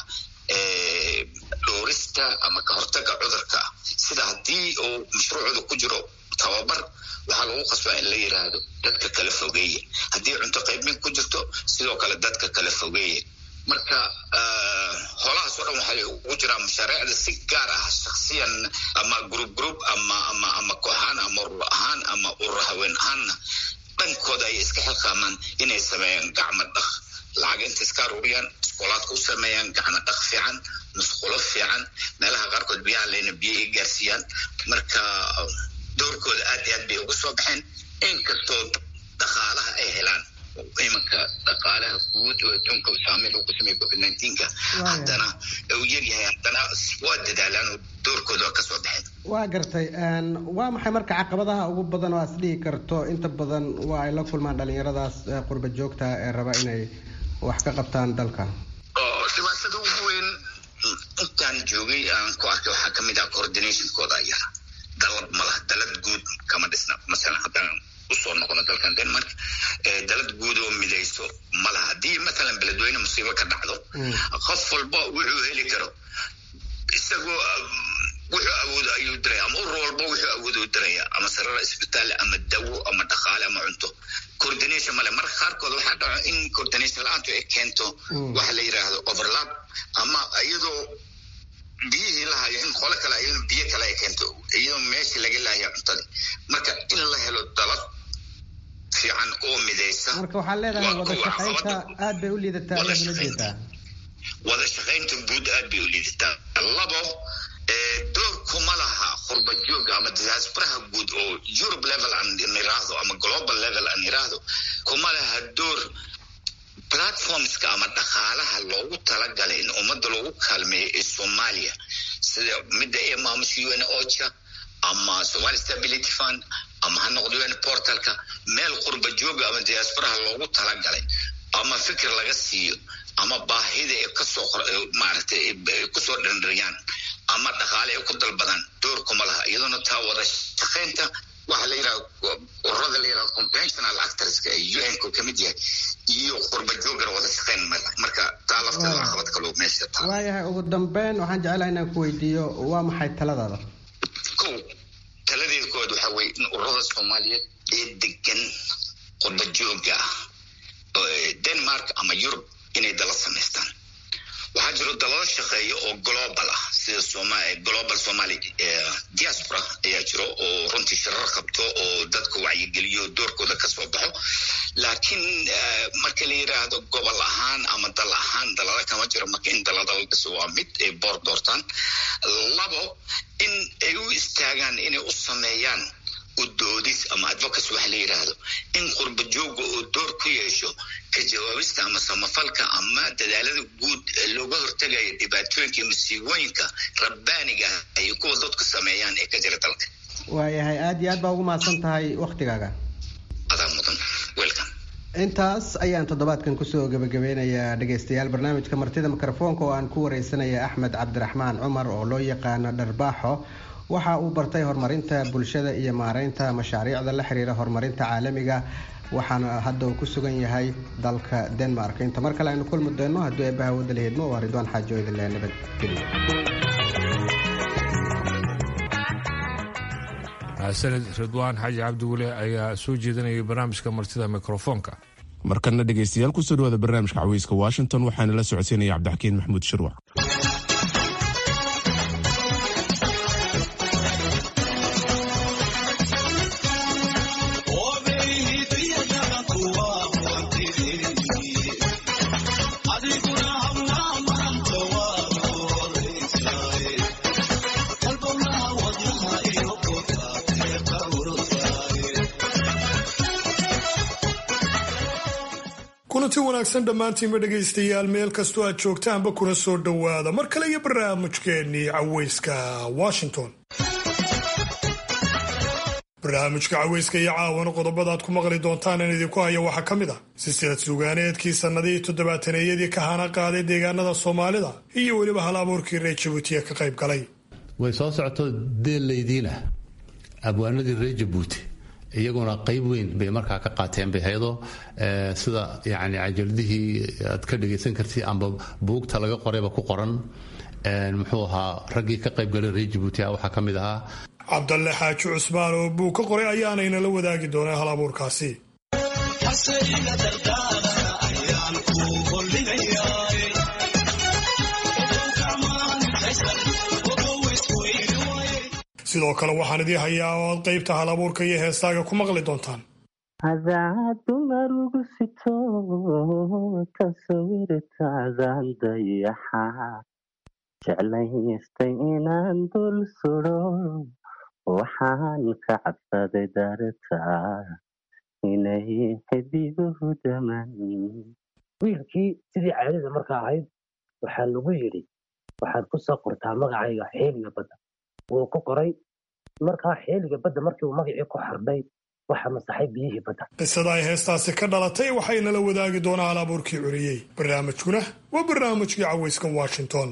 dhoorista ama ka hortaga cudurka sida haddii uu mashruucooda ku jiro tababar waxaa lagu qasbaa in la yiraahdo dadka kala fogeeye haddii cunto qaybin ku jirto sidoo kale dadka kala fogeeye marka holahaas oo dhan waxay ugu jiraan mashaariicda si gaar ah shaksiyan ama group group ama ama ama kooxaan ama urur ahaan ama urur haween ahaanna dhankooda ay iska xilqaamaan inay sameeyaan gacmo dhaq lacag inta iska aruuriyaan iskoolaadka u sameeyaan gacmo dhaq fiican musqulo fiican meelaha qaarkood biyaha leyna biyo ay gaarsiiyaan marka doorkooda aad iyo aad bay ugu soo baxeen inkastoo dhaqaalaha ay helaan imanka dhaqaalaha guud oo adduunka saameyn uu ku sameeyay covid nineteenka haddana uu yaryahay haddana waa dadaalaan oo doorkooda waa kasoo baxeen waa gartay waa maxay marka caqabadaha ugu badan oo aad isdhihi karto inta badan waa ay la kulmaan dhalinyaradaas qurba joogta ee raba inay wax ka qabtaan dalka dhibaatada ugu weyn intaan joogay aan ku arkay waxaa kamid ah coordinationkooda yar dalad malaha dalad guud kama dhisna masalan haddaan usoo noqono dalkan denmark dalad guud oo midayso malaha haddii matalan beledweyne musiibo ka dhacdo qof walba wuxuu heli karo isagoo wuxuu awoodo ayuu diraya ama urur walba wuxuu awoodo u diraya ama sarara isbitaal ama dawo ama dhaqaale ama cunto coordination male marka qaarkood waxaa dhaco in coordination la-aantu ay keento waxa la yiraahdo overlap ama iyadoo biyihii la hayo in qole kale iyadoo biyo kale ay keento iyadoo meeshii laga laaya cuntadii marka in la helo dalad fiican oo midaysa marka waxaa leedahay wada shaqaynta aad bay u liidataa wada ayaad ula shaqaynta jeedaa wada shaqaynta guud aad bay u liidataa labo door kuma laha qurba jooga ama diasporaha guud oo europe level aan iraahdo ama global level aan iraahdo kuma laha door platformska ama dhaqaalaha loogu talagalay in ummadda loogu kaalmeeyo ee soomaaliya sida midda ee maamusha un ocha ama somali stability fund ama ha noqdo un portalka meel qurba jooga ama diasporaha loogu talagalay ama fikir laga siiyo ama baahida ay kasoo maaragtay ay kusoo dhandhariyaan ama dhaqaale ay ku dalbadaan door kuma laha iyaduna taa wada shaqaynta waxa la yidhaha ururada la yidhaha conventional actorska ee un-ku ka mid yahay iyo qurba joogana wada shaqayn male marka taa lafteeda caqabad kaloo meesha taa waayahay ugu dambeyn waxaan jeclahay inaan ku weydiiyo waa maxay taladaada kow taladeeda koowaad waxaa weye in ururada soomaaliyeed ee degan qurba jooga ah denmark ama yurub inay dala samaystaan waxaa jiro dalalo shaqeeya oo global ah sida soma global somali diaspora ayaa jiro oo runtii shirar qabto oo dadka wacyigeliyo doorkooda kasoo baxo laakiin marka la yiraahdo gobol ahaan ama dal ahaan dalada kama jiro marka in dalada la dhiso waa mid ay boor doortaan labo in ay u istaagaan inay u sameeyaan udoodis ama advocacy waxa la yiraahdo in qurba jooga oo door ku yeesho ka jawaabista ama samafalka ama dadaalada guud ee looga hortagayo dhibaatooyinka iyo masiibooyinka rabbaaniga ah ay kuwa dadku sameeyaan ee ka jira dalka waayahay aad iyo aad baa ugu mahadsan tahay waktigaaga adaa mudan welcome intaas ayaan toddobaadkan kusoo gebagabeynayaa dhegaystayaal barnaamijka martida mikrofoonka oo aan ku wareysanaya axmed cabdiraxmaan cumar oo loo yaqaano dharbaaxo waxa uu bartay horumarinta bulshada iyo maareynta mashaariicda la xiriira horumarinta caalamiga waxaana hadda uu ku sugan yahay dalka denmark inta mar kale aynu kulmi doono haddii eebbaha wadda laheedmo waa ridwaan xaajo idinle nabadgelyo sanad ridwaan xaaji cabdiweli ayaa soo jeedinayay barnaamijka martida mikrofoonka markana dhegaystayaal kusoo dhawaada barnaamijka caweyska washington waxaana la socodsiinaya cabdixakiin maxamuud shirwac kulanti wanaagsan dhammaantiinba dhegaystayaal meel kastoo aad joogtaanba kuna soo dhowaada mar kale iyo barnaamijkeennii caweyska washington barnaamijka caweyska iyo caawana qodobada aad ku maqli doontaan in idinku haya waxaa ka mid ah silsilad sugaaneedkii sannadihii toddobaataneyadii ka hana qaaday deegaanada soomaalida iyo weliba hal abuurkii reer jabuutiya ka qayb galay way soo socoto deellaydiina abwaanadii reer jabuuti iyaguna qayb weyn bay markaa ka qaateen bayhaydo sida yani cajaladihii aad ka dhagaysan kartid amba buugta laga qorayba ku qoran muxuu ahaa raggii ka qaybgalay reer jabuuti waxaa ka mid ahaa cabdalle xaaji cusmaan oo buug ka qoray ayaanayna la wadaagi doonaa hal abuurkaasi sidoo kale waxaan idii hayaa oo aad qaybta hal abuurka iyo heestaaga ku maqli doontaan hadaad dumar ugu sito tasawirtaadan dayaxa jeclaystay inaan dul sudo waxaan ka cabsaday dartaa inay xidiguhu daman wiilkii sidii caadada markaa ahayd waxaa lagu yidhi waxaad ku soo qortaa magacayga xeeliga badda wuu ku qoray markaa xeeliga badda markii uu magacii ku xardhay waxaa masaxay biyihii badda qisada ay heestaasi ka dhalatay waxaynala wadaagi doonaa hal abuurkii curiyey barnaamijkuna waa barnaamijkii caweyska washington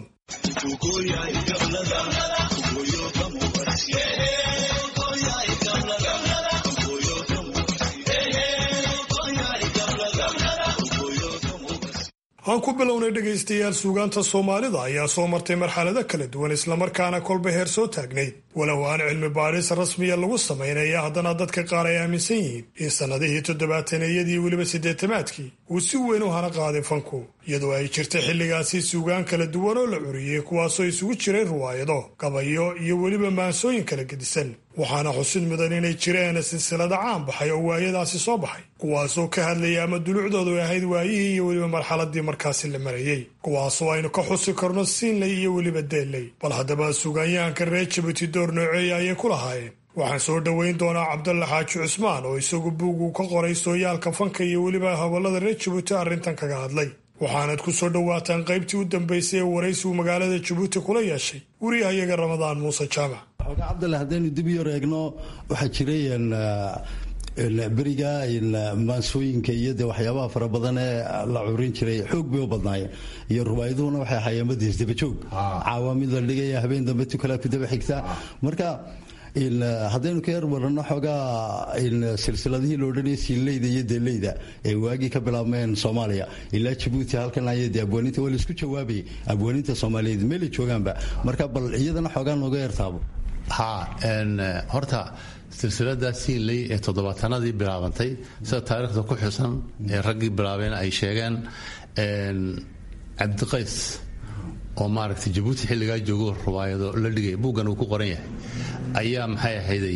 aan ku bilownay dhegaystayaal suugaanta soomaalida ayaa soo martay marxalado kala duwan islamarkaana kolba heer soo taagnayd walow aan cilmi baadhis rasmiya lagu samaynaya haddana dadka qaar ay aaminsan yihiin in sannadihii toddobaataneyadii weliba siddeetamaadkii uu si weyn u hana qaaday fanku iyadoo ay jirtay xilligaasi suugaan kala duwan oo la curiyey kuwaasoo isugu jiray riwaayado gabayo iyo weliba maansooyin kala gedisan waxaana xusid mudan inay jireen silsilada caan baxay oo waayadaasi soo baxay kuwaasoo ka hadlayay ama dulucdoodu ay ahayd waayihii iyo weliba marxaladii markaasi la marayey kuwaasoo aynu ka xusi karno siinley iyo weliba deelley bal haddaba suugaanyahanka reer jabuuti door nooceeya ayay ku lahaayeen waxaan soo dhoweyn doonaa cabdalle xaaji cusmaan oo isagu buug uu ka qoray sooyaalka fanka iyo weliba hawlada reer jabuuti arrintan kaga hadlay waxaanad ku soo dhowaataan qaybtii u dambaysay ee waraysigu magaalada jabuuti kula yeeshay wariyahayaga ramadaan muuse jaamac xoogaa cabdalle haddaynu dib yar eegno waxaa jiray beriga maansooyinka iyo de waxyaabaha fara badan ee la curin jiray xoog bay u badnaayeen iyo ruwaayaduhuna waxay ahaayeen madiis dabajoog caawamid la dhigaya habeen dambe tukalaa ku daba xigta marka haddaynu ka yar waranno xoogaa silsiladihii la odhanaya siinleyda iyo deeleyda ee waagii ka bilaabmeen soomaaliya ilaa jabuuti halkan aya de abwaaninta waa laisku jawaabayay abwaaninta soomaaliyeed meelay joogaanba marka bal iyadana xoogaa nooga yartaabo ha horta silsilada siinley ee toddobaatanadii bilaabantay sida taariikhda ku xusan ee raggii bilaabeen ay sheegeen cabdiqays oo maaragtay jabuuti xilligaa joogo riwaayado la dhigay buuggan uu ku qoran yahay ayaa maxay ahayday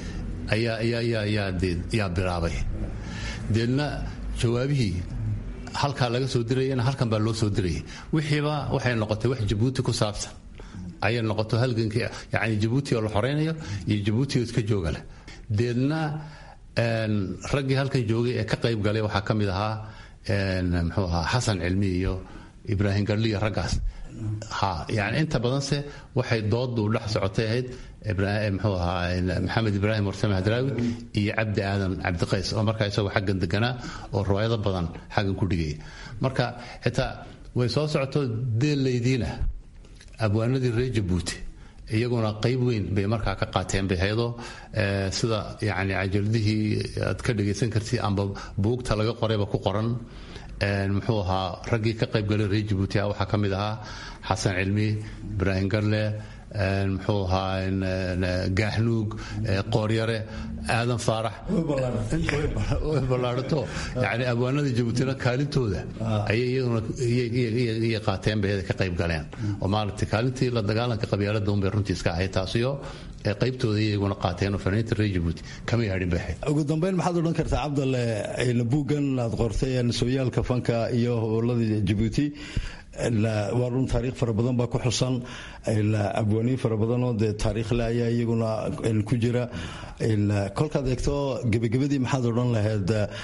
ayaa bilaabay deedna jawaabihii halkaa laga soo dirayana halkan baa loo soo dirayay wixiiba waxay noqotay wax jabuuti ku saabsan ayay noqoto halgankii yani jabuuti oo la xoraynayo iyo jabuuti oo iska jooga leh deedna raggii halkan joogay ee ka qayb galay waxaa ka mid ahaa muxuu ahaa xasan cilmi iyo ibraahim garliya raggaas ha yani inta badanse waxay doodu dhex socotay ahayd mxuu ahaa maxamed ibraahim warsame hadraawi iyo cabdi aadan cabdiqays oo markaa isagoo xaggan deganaa oo riwaayado badan xaggan ku dhigaya marka xitaa way soo socoto deellaydiina abwaanadii reer jabuuti iyaguna qayb weyn bay markaa ka qaateen bayhaydo sida yani cajaladihii aad ka dhagaysan kartid amba buugta laga qorayba ku qoran muxuu ahaa raggii ka qaybgalay reer jabuuti waxaa ka mid ahaa xasan cilmi ibraahim garle muxuu ahaa gaahnuug qooryare aadan faarax way ballaarato yani abwaanada jabuutina kaalintooda ayay iyaguna iyay qaateen bay ka qayb galeen oo maaragtay kaalintii la dagaalanka qabyaalada unbay runtii iska ahayd taasiyo qaybtooda iyaguna qaateen oo fanaaniinta reer jabuuti kama yaadhin bay ahayd ugu dambeyn maxaad odhan kartaa cabdalle buuggan aad qortay sooyaalka fanka iyo howlada jabuuti waa run taariikh fara badan baa ku xusan abwaaniin fara badanoo dee taariikhle ayaa iyaguna ku jira kolkaad eegto gebagabadii maxaad odhan lahayd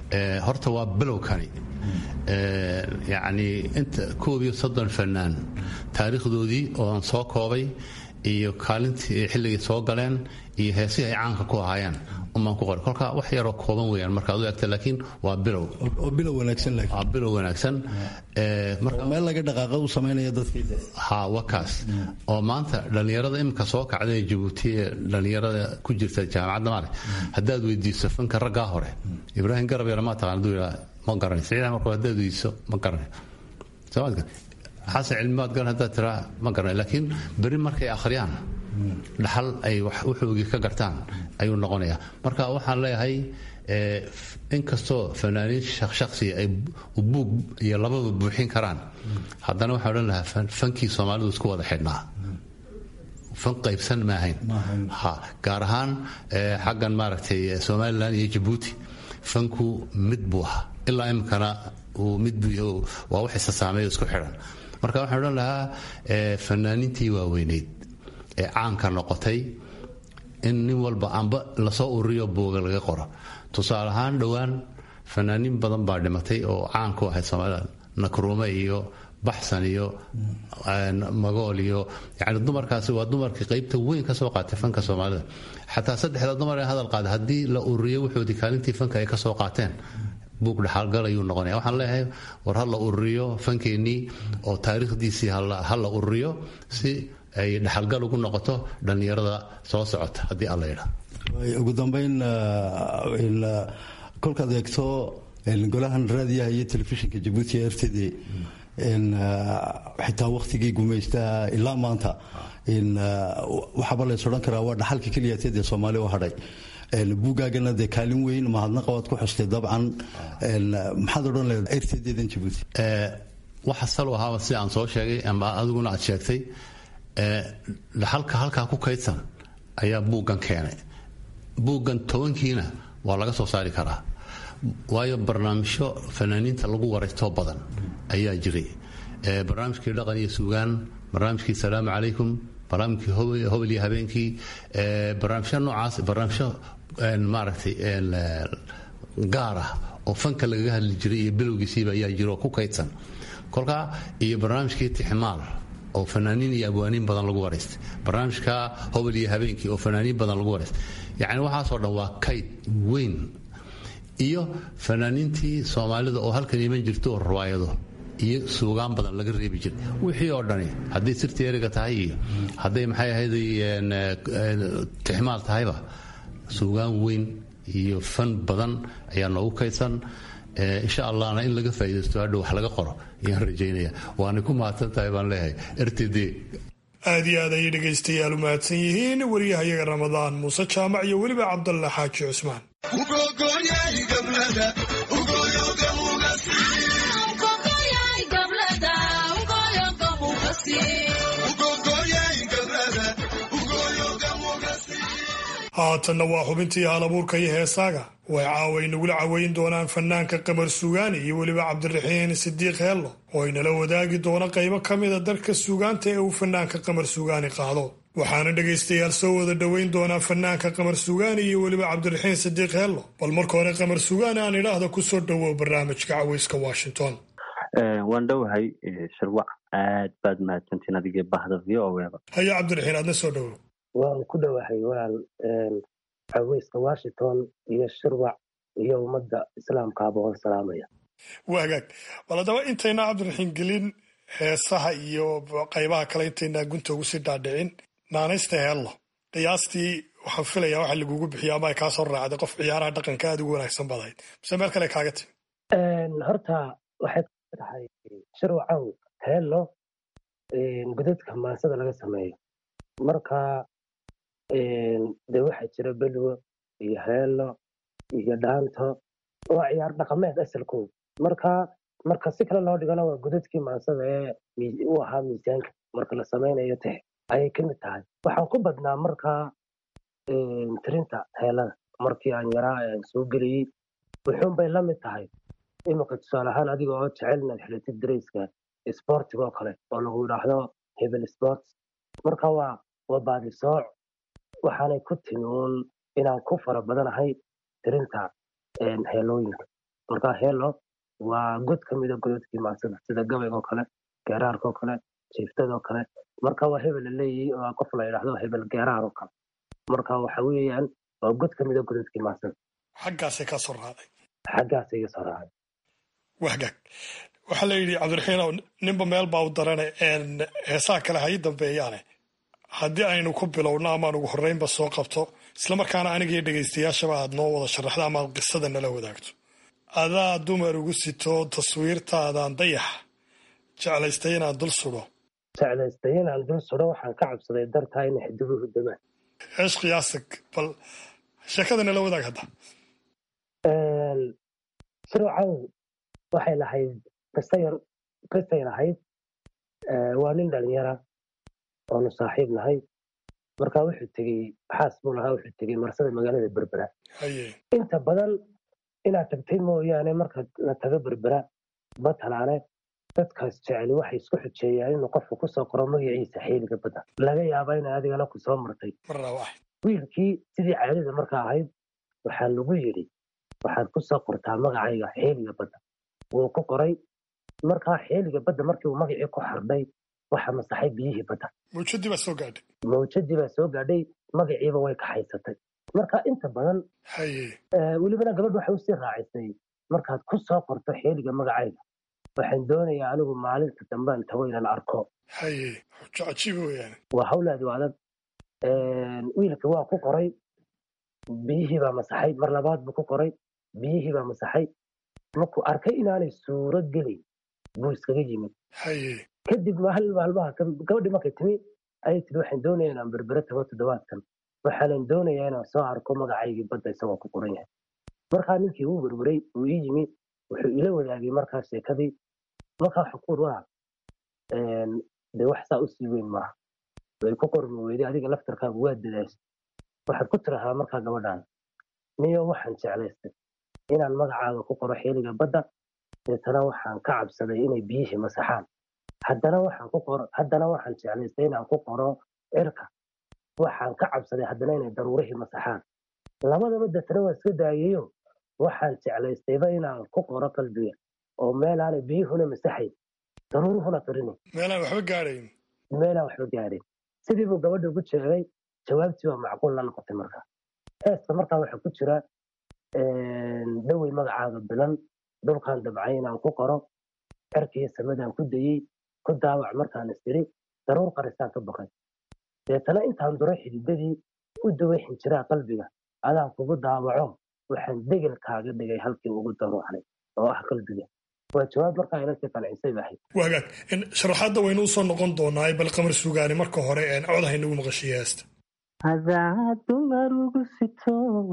horta waa bilowkani yacni inta koob iyo soddon fanaan taariikhdoodii oo aan soo koobay iyo kaalintii xilligay soo galeen iyo heesihii ay caanka ku ahaayeen umaan ku qoray kolka wax yaroo kooban weeyaan markaad u egta laakiin waa bilow oo bilow wanaagsan waa bilow wanaagsan meel laga dhaqaaqa u samaynaya dadkii ha wakaas oo maanta dhallinyarada iminka soo kacday jabuuti ee dhallinyarada ku jirta jaamacadda maale haddaad weydiiso fanka raggaa hore ibraahim garab yar maa taqaan haduu yidhaa ma garanay siciid markuu haddaad weydiiso ma garanay soomaadka xasan cilmibaad garan haddaad tiraa ma garanay laakiin beri markay akhriyaan dhaxal ay wuxoogii ka gartaan ayuu noqonayaa marka waxaan leeyahay inkastoo fanaaniin shaksiya ay buug iyo lababa buuxin karaan haddana waxaan odhan lahaa fankii soomaalidu isku wada xidhnaa fan qaybsan maahayn ha gaar ahaan xaggan maaragtay somalilan iyo jabuuti fanku mid buu ahaa ilaa iminkana uu mid waa wax isa saameeyo isku xidhan marka waxaan odhan lahaa fanaaniintii waaweyneyd ee caanka noqotay in nin walba amba lasoo ururiyo buuga laga qoro tusaale ahaan dhowaan fanaaniin badan baa dhimatay oo caan ku ahayd soomaalida nakruume iyo baxsan iyo magool iyo yani dumarkaasi waa dumarkii qaybta weyn ka soo qaatay fanka soomaalida xataa saddexda dumar ee hadal qaada haddii la ururiyo wuxoodii kaalintii fanka ay ka soo qaateen buug dhaxalgal ayuu noqonaya waxaan leeyahay war ha la ururiyo fankeenii oo taariikhdiisii ha la ururiyo si ay dhaxalgal ugu noqoto dhallinyarada soo socota haddii alla yidhaa ugu dambeyn kolkaad eegto golahan raadiyaha iyo telefishinka jabuuti ee r t d xitaa wakhtigii gumaystaha ilaa maanta waxaaba lays odhan karaa waa dhaxalka keliyateed ee soomaaliya u hadhay buugaagana dee kaalin weyn mahadnaqa waad ku xustay dabcan maxaad odhan lahayd r t d-dan jabuuti waxa salo ahaaba si aan soo sheegay ama adiguna aad sheegtay dhaxalka halkaa ku kaydsan ayaa buuggan keenay buuggan tobankiina waa laga soo saari karaa waayo barnaamijyo fanaaniinta lagu waraystoo badan ayaa jiray barnaamijkii dhaqan iyo suugaan barnaamijkii salaamu calaykum barnaamijkii hobel iyo habeenkii barnaamijyo noocaas barnaamijyo maaragtay gaar ah oo fanka lagaga hadli jiray iyo bilowgiisiiba ayaa jira oo ku kaydsan kolkaa iyo barnaamijkii tixmaal oo fanaaniin iyo abwaaniin badan lagu waraystay barnaamijka hobel iyo habeenkii oo fanaaniin badan lagu waraystay yacni waxaasoo dhan waa kayd weyn iyo fanaaniintii soomaalida oo halkan iman jirta oo riwaayado iyo suugaan badan laga reebi jiray wixii oo dhani hadday sirti eriga tahay iyo hadday maxay ahayd tixmaal tahayba suugaan weyn iyo fan badan ayaa noogu kaydsan insha allahna in laga faaidaysto hadhow wax laga qoro ayaan rajaynaya waana ku mahadsan tahay baan leeyahay rtd aad iyo aad ayay dhegaystayaal u mahadsan yihiin wariyahayaga ramadaan muuse jaamac iyo weliba cabdalla xaaji cusmaan haatanna waa xubintii halabuurka iyo heesaaga way caaway nagula caweyn doonaan fanaanka qamar sugaani iyo weliba cabdiraxiin sidiiq heello oo ay nala wadaagi doono qaybo ka mida darka suugaanta ee uu fanaanka qamar sugaani qaado waxaana dhegaystayaal soo wada dhoweyn doonaa fanaanka qamar sugaani iyo weliba cabdiraxiin sidiiq heello bal marka hore qamar sugaani aan idhaahda kusoo dhowow barnaamijka caweyska washington waan dhowahay shirwac aad baad mahadsantiin adigee bahda v o eba haya cabdiraxiin aadna soo dhowow waan ku dhowahay walaal caweyska washington iyo shirwac iyo ummadda islaamkaaba waan salaamaya waa hagaag bal haddaba intaynaa cabdiraxiin gelin heesaha iyo qaybaha kale intaynaa gunta ugu sii dhaadhicin naanaysta heello qiyaastii waxaan filayaa waxa lagugu bixiyo ama ay kaa soo raacday qof ciyaaraha dhaqanka aad ugu wanaagsan badahayd mise meel kale kaaga timi horta waxay tahay shirwacow heello godadka maansada laga sameeyo marka de waxaa jira belwo iyo heello iyo dhaanto waa ciyaar dhaqameed asalkooda marka marka si kale loo dhigana waa godadkii maansada ee u ahaa miisaanka marka la samaynayo tex ayay ka mid tahay waxaan ku badnaa markaa tirinta heelada markii aan yaraa aan soo geliyey wuxuun bay la mid tahay iminka tusaale ahaan adiga oo jecel inaad xilatid darayska sportiga oo kale oo lagu yidhaahdo hebel sports marka waa waa baadisooc waxaanay ku timi uun inaan ku fara badanahay tirinta heelooyinka marka heelo waa god ka mida godadkii maansada sida gabayga oo kale geeraarka oo kale jiiftada oo kale marka waa hebel la leeyahay oo qof la yidhaahdo hebel geeraar oo kale marka waxa weeyaan waa god ka mida godadkii maansada xaggaasay ka soo raacday xaggaasay iga soo raacday wahgaag waxaa la yidhi cabdiraxiinow ninba meel baa u darane heesaha kale ha ii dambeeyaane haddii aynu ku bilowno amaan ugu horreynba soo qabto islamarkaana anigaiyo dhegaystayaashaba aad noo wada sharaxdo ama aad qisada nala wadaagto adaa dumar ugu sito taswiirtaadaan dayax jeclaystay inaan dul sudo jeclaystay inaan dul sudo waxaan ka cabsaday dartaa inay xidibuhu damaan eesh qiyaasig bal sheekada nala wadaag hadda sirwacaw waxay lahayd qisayar qisay lahayd waa nin dhalinyara oonu saaxiib nahay marka wuxuu tegey xaas buu lahaa wuxuu tegey marsada magaalada berbera inta badan inaad tagtay mooyaane marka la tago berbera batalaane dadkaas jeceli waxay isku xujeeyaan inuu qofku kusoo qoro magaciisa xeeliga badda laga yaaba inay adigana ku soo martay wiilkii sidii caadada marka ahayd waxaa lagu yidhi waxaad kusoo qortaa magacayga xeeliga badda wuu ku qoray markaa xeeliga badda markii uu magacii ku xardhay waxa masaxay biyihii badda mawjadii baa soo gaadhay mawjadii baa soo gaadhay magaciiba way kaxaysatay marka inta badan welibana gabadh waxay usii raacisay markaad ku soo qorto xeeliga magacayga waxaan doonayaa anigu maalinta dambaan tago inaan arko waa hawlaadi adag wiilka waa ku qoray biyihii baa masaxay mar labaad buu ku qoray biyihii baa masaxay markuu arkay inaanay suuro gelin buu iskaga yimid kadib maalin maalmaha gabadhii markay timi ayay tiri waxaan doonayaa inaan berbere tago toddobaadkan waxaanan doonayaa inaan soo arko magacaygii badda isagoo ku qoran yahay markaa ninkii uu werweray uu ii yimi wuxuu ila wadaagay markaa sheekadii markaa xukuur waa dee wax saa usii weyn maaha way ku qormi weyday adiga laftarkaagu waa dadaashay waxaad ku tirahaa markaa gabadhaan niyo waxaan jeclaystay inaan magacaaga ku qoro xeeliga badda deetana waxaan ka cabsaday inay biyihii masaxaan haddana waxaan ku qoro haddana waxaan jeclaystay inaan ku qoro cirka waxaan ka cabsaday haddana inay daruurihii masaxaan labadaba deetana waa iska daayayo waxaan jeclaystayba inaan ku qoro qalbiga oo meelaanay biyuhuna masaxayn daruuruhuna tirinayn meelaan waxba gaadhayn meelaan waxba gaadhayn sidii buu gabadha ugu jeegay jawaabtii waa macquul la noqotay markaa heesta markaa waxaa ku jira dhowey magacaaga bilan dhulkaan dabcay inaan ku qoro cerkiiyo samadaan ku dayey ku daawac markaan isiri daruur qarisaan ka baqay deetana intaan duray xididadii u daway xinjiraa qalbiga adaan kugu daawaco waxaan degel kaaga dhigay halkii ugu daruucnay oo ah qalbiga waa jawaab markaa inantii qancisay baahayd wagaag sharaxaadda waynu usoo noqon doonaa bal qamar sugaani marka hore cod haynagu maqashiya heesta hadaad dumar ugu sito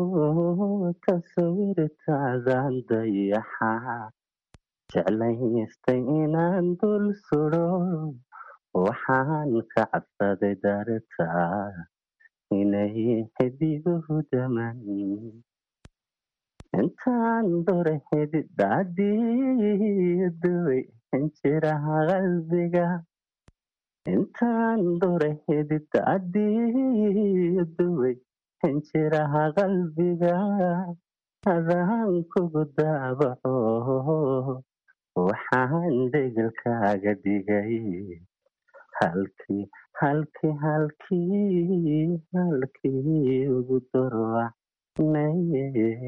tasawirtaadaan dayaxa jeclaystay inaan dul sudo waxaan ka cabsaday dartaa inay xidiguhu daman intaan dore xididadiiduway xinjiraha qalbiga intaan dore xididadiiduway xinjiraha qalbiga adaan kugu daabaco waxaan degelkaaga dhigay halkii halkii halkii halkii ugu darwacnay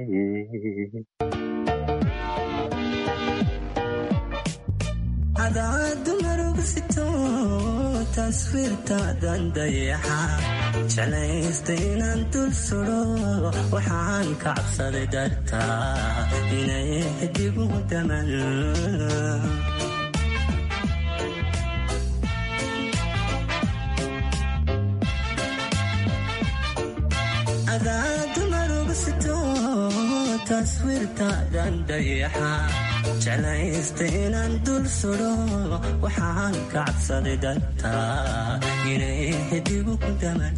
hadaad dumar ugu sito taswiirtaadan dayaxa jeclaystay inaan dul sudo waxaan ka cabsaday dartaa inay xidigu daman hadaad dumar ugu sito taswiirtaadan dayaxa jeclaystay inaan dul sudo waxaan ka cabsaday dartaa inay xidigu ku daman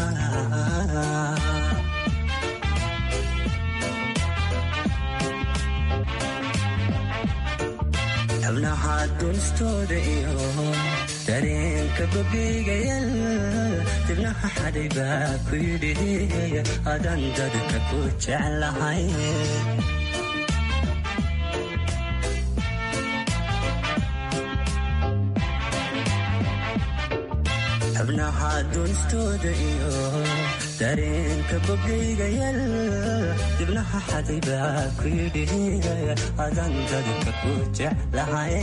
xubnaha dunstooda iyo dareenka bogigayal dibnaha xadhay baa ku yidhi adan dadka ku jeclahay xubnaha duunistooda iyo dareenka bogayga yal dibnaha xadibaa ku yidhi adan dadka ku jeclahay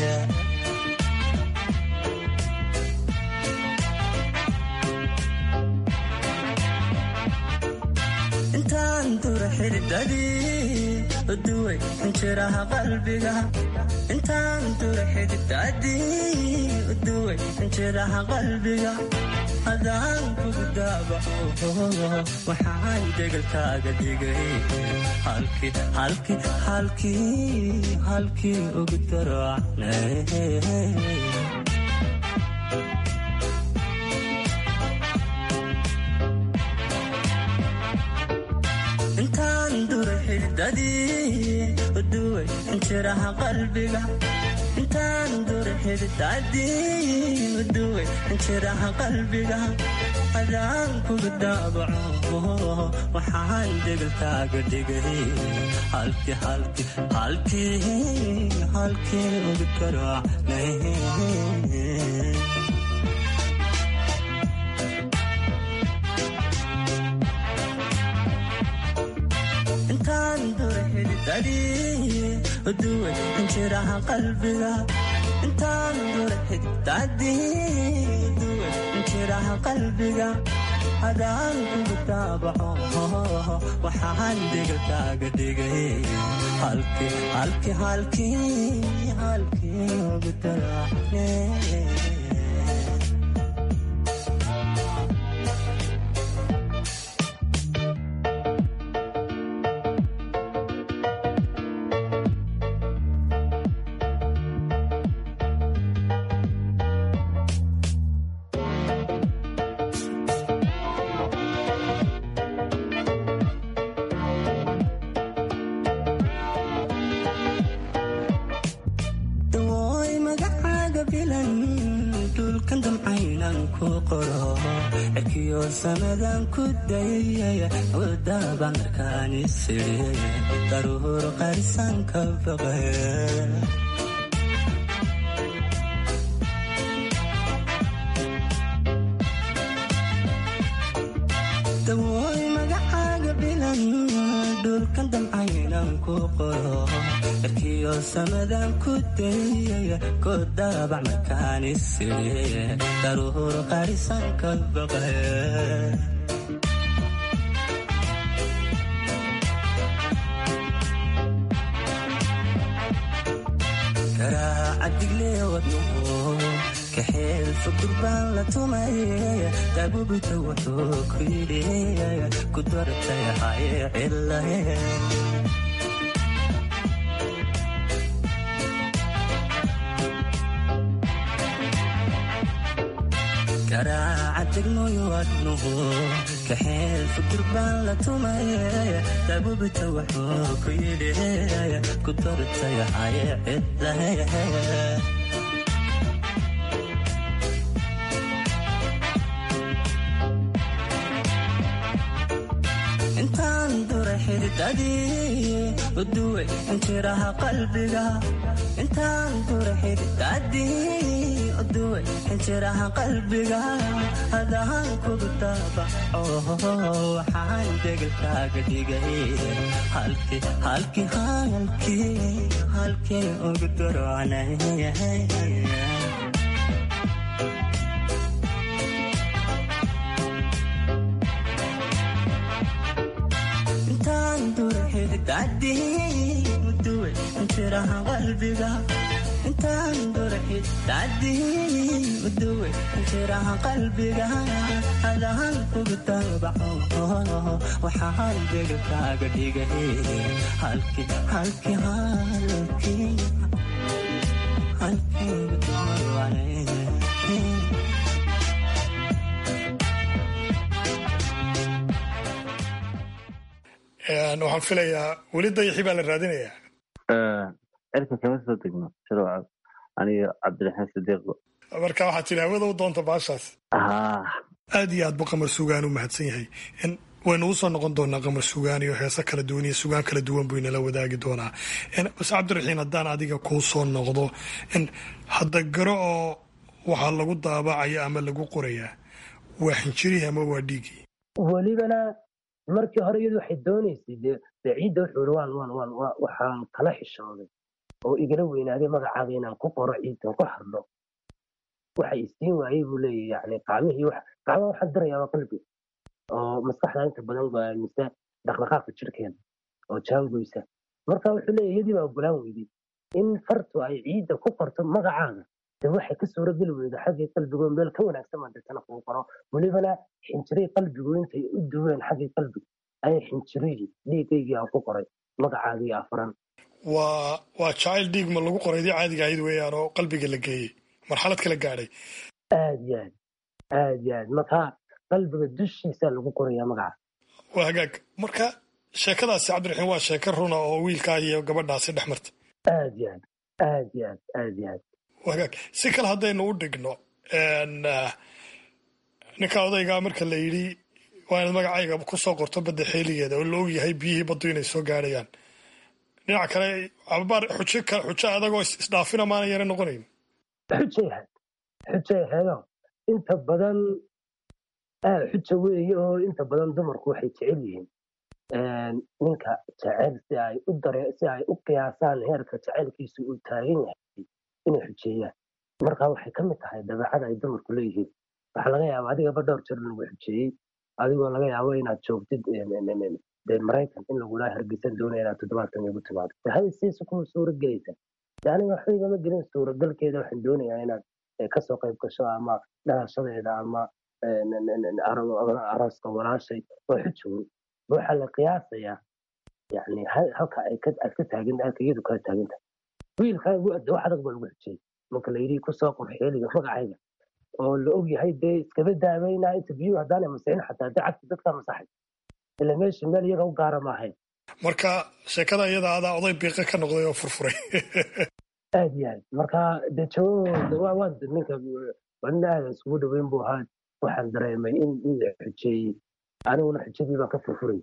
intaan dura xididadii uduway injiraha qalbiga intaan dura xididadii uduway injiraha qalbiga hadaan kugu daabaco waxaan degalkaaga dhigay halkii halkii halkii halkii ugu daracnay intaan dura xididadii uduway injiraha qalbiga intaan dura xididadii uduway injiraha qalbiga hadaan kugu daabaco waxaan degalkaaga dhigay halkii halkii halkii halkii ugu daracnay intaan dura xididadii uduway injiraha qalbiga intaan dura xididadii uduway injiraha qalbiga hadaan kugu daabaco waxaan degalkaaga dhigay halkii halkii halkii halkii ugu daracne dawooy magacaaga bilan dhulkan damcaynan ku qoro cirkiyo samadan ku dayay wadaba markaan isiri daruur qarisan ka baqay dawooy magacaaga bilan dhulkan damcaynan ku qoro cirkiyo samadan ku dayay ku dabac markaan isiri daruur qarisan ka baqay garaaca digle wadnuhu kaxeel fudur baan la tumay daabubita wuxuu ku yidhi ku dartay haye cilahe garaaca degmoyo wadnuhu kaxeel fudur baan la tumay daabubita wuxuu ku yidhi ku dartay haye cilahe intaan dura xididadii uduway injiraha qalbiga intaan dura xididadii uduway injiraha qalbiga hadaan kugu daabaco waxaan degalkaaga dhigay halkii halkii halkii halkii ugu darocnay intaan dura xididadii uduway injiraha qalbiga intaan dura xididadii uduway injiraha qalbiga hadaan kugu daabaco waxaan degalkaaga dhigay halkii halkii halkii halkii ugu darocnay waxaan filayaa weli dayaxi baa la raadinayaa cirka kama soo degno sharwac aniga cabdiraxiin sidiiqo marka waxaad tidhi hawada u doonta baashaas aad iyo aad bu qamar sugaan u mahadsan yahay waynu usoo noqon doonaa qamar sugaan iyo heeso kala duwan iyo sugaan kala duwan buu inala wadaagi doonaa base cabdiraxiin haddaan adiga kuu soo noqdo hadda garo oo waxaa lagu daabacaya ama lagu qorayaa waa xinjirihii ama waa dhiigii welibana markii hore iyadu waxay doonaysay dee dee ciidda wuxuu yidhi waan waan waan waa- waxaan kala xishooday oo igala weynaaday magacaaga inaan ku qoro ciiddan ku hadlo waxa isiin waayey buu leeyahy yani qaamihii wax qaamaha waxaan dirayaa waa qalbi oo maskaxda inta badan go'aamisa dhaqdhaqaaqa jirkeeda oo jaangoysa marka wuxuu leeyahy iyadii baa ogolaan weyday in fartu ay ciidda ku qorto magacaaga de waxay ka suurageli weyda xaggii qalbigo meel ka wanaagsan baan deetana kugu qoro welibana xinjiray qalbigu intay u duween xaggii qalbiga ayay xinjirihii dhiigaygii aan ku qoray magacaagii afuran waa waa jacayl dhiig ma lagu qoray dii caadiga ahayd weeyaan oo qalbiga la geeyey marxalad kala gaadhay aad iyo aad aad iyo aad marka qalbiga dushiisa lagu qorayaa magaca waa hagaag marka sheekadaasi cabdiraxiim waa sheeko runa oo wiilkaa iyo gabadhaasi dhex marta aad iyo aad aad iyo aad aad iyo aad waa hagaag si kale haddaynu u dhigno n, ah, ninka odaygaa marka la yidhi waa inaad magacayga ku soo qorto badda xeeligeeda oo la og yahay biyihii baddu inay soo gaadhayaan dhinaca kale ababaar xujo ka xujo adagoo is- isdhaafina maana yara noqonayn xujay ahayd xujay ahaydoo inta badan aad xuja weeye oo inta badan dumarku waxay jecel yihiin ninka jecel si ay u dare si ay u qiyaasaan heerka jecelkiisu uu taagan yahay inay xujeeyaan marka waxay ka mid tahay dabeecada ay dumarku leeyihiin waxaa laga yaaba adigaba dhowr jeer lagu xujeeyey adigoo laga yaabo inaad joogtid dee maraykan in lagula hargeysan doonaya inaad toddobaadkan igu timaado de hadi siisu kuma suura gelaysa de aniga waxba igama gelin suuragalkeeda waxaan doonayaa inaad eh, kasoo qayb gasho ama dhalashadeeda ama eh, n- n- n- aro- arooska walaashay waa xujoon waxaa la qiyaasayaa yani ha- halka ay ka aad ka taagan halka iyadu kala taagan tahay wiilkaagu wax adag baa lagu xujiyey marka la yidhi kusoo qor xeeliga magacayga oo la og yahay dee iskaba daaweynaa inta biyuhu haddaanay masixin xataa dee cagti dadkaa masaxay ila meesha meel iyaga u gaara ma ahayn marka sheekada iyada adaa oday biiqe ka noqday oo furfuray aad iyo aad marka dee jawabooda waa waa ninka waa nin aada isugu dhaweyn buu ahaa waxaan dareemay in in la xujeeyey aniguna xujadii baan ka furfuray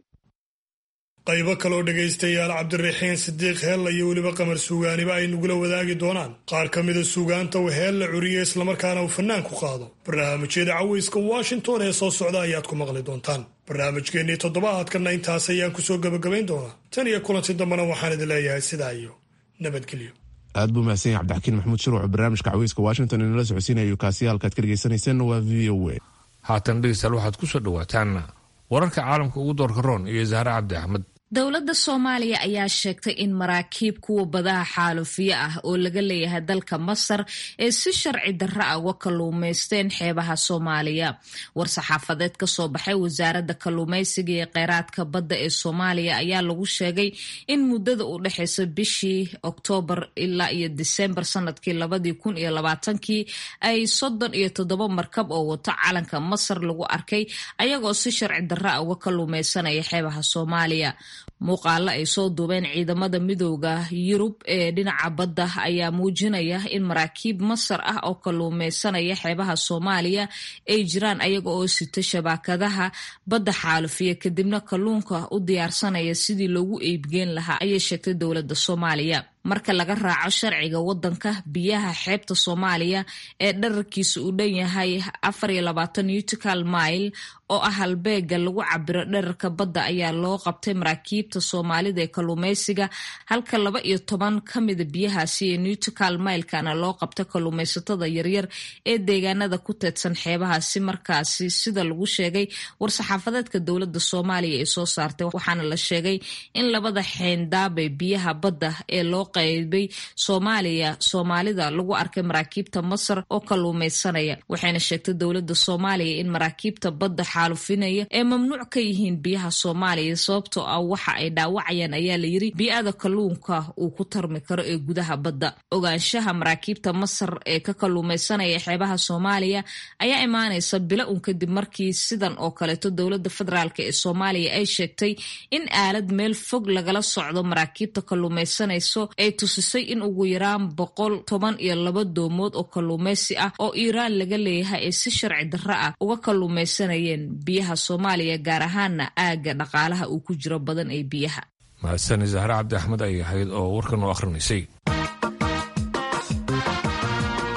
qaybo kaloo dhegaystayaal cabdiraxiin sidiiq heella iyo weliba qamar suugaaniba ay nagula wadaagi doonaan qaar ka mida suugaanta uu heella curiye islamarkaana uu fannaan ku qaado barnaamijyada caweyska washington ee soo socda ayaad ku maqli doontaan barnaamijkeennii toddobaadkanna intaas ayaan kusoo gebagabayn doonaa tan iyo kulanti dambena waxaan idin leeyahay sidaa iyo nabadgelyo aad buu mahadsan yahay cabdixakiin maxamuud shiruuc barnaamijka caweyska washington inala socodsiinayo kaasi halkaad ka dhegeysaneyseen waa v o a haatan dhegeystayaal waxaad ku soo dhowaataan wararka caalamka ugu doorka roon iyo zahre cabdi axmed dowladda soomaaliya ayaa sheegtay in maraakiib kuwa badaha xaalufiye ah oo laga leeyahay dalka masar ee si sharci darra ah uga kalluumaysteen xeebaha soomaaliya war-saxaafadeed kasoo baxay wasaaradda kalluumaysiga iyo kheyraadka badda ee soomaaliya ayaa lagu sheegay in muddada u dhexeysa bishii oktoobar ilaa iyo disembar sanadkii labadii kun iyo labaatankii ay soddon iyo toddoba markab oo wato calanka masar lagu arkay ayagoo si sharci darra ah uga kalluumaysanaya xeebaha soomaaliya muuqaalo ay soo duubeen ciidamada midooda yurub ee dhinaca badda ayaa muujinaya in maraakiib masar ah oo kalluumeysanaya xeebaha soomaaliya ay jiraan ayaga oo sita shabaakadaha badda xaalufiya kadibna kalluunka u diyaarsanaya sidii loogu eybgeen lahaa ayay sheegtay dowladda soomaaliya marka laga raaco sharciga wadanka biyaha xeebta soomaaliya ee dherarkiisa uu dhan yahay afar iyo labaatan utical mile oo ah halbeega lagu cabiro dherarka badda ayaa loo qabtay maraakiibta soomaalida ee kalluumeysiga halka laba iyo toban ka mida biyahaasi ee nutical milekana loo qabta kalluumeysatada yaryar ee deegaanada ku teedsan xeebahaasi markaasi sida lagu sheegay war-saxaafadeedka dowladda soomaaliya ee soo saartay waxaana la sheegay in labada xeendaabe biyaha badda ee loo qaybay soomaaliya soomaalida lagu arkay maraakiibta masar oo kalluumeysanaya waxayna sheegtay dowladda soomaaliya in maraakiibta badda xaalufinaya ee mamnuuc ka yihiin biyaha soomaaliya sababtoo ah waxa ay dhaawacayaan ayaa layiri bii'ada kalluunka uu ku tarmi karo ee gudaha badda ogaanshaha maraakiibta masar ee ka kalluumeysanaya xeebaha soomaaliya ayaa imaanaysa bila un kadib markii sidan oo kaleeto dowladda federaalk ee soomaaliya ay sheegtay in aalad meel fog lagala socdo maraakiibta kalluumeysanayso ay tusisay in ugu yaraan boqol toban iyo laba doomood oo kalluumeysi ah oo iiraan laga leeyahay ay si sharci darro ah uga kalluumeysanayeen biyaha soomaaliya gaar ahaana aagga dhaqaalaha uu ku jiro badan ee biyaha mahadsani zahre cabdi axmed ay ahayd oo warkan u akhrinaysay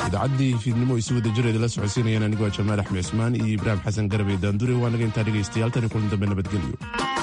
idaacaddii fiidnimo isu wada jireeda la socodsiinayaan anigoo jamaal axmed cismaan iyo ibraahim xasan garabey daandure waa naga intaa dhegaystayaal tani kulan dambe nabadgelyo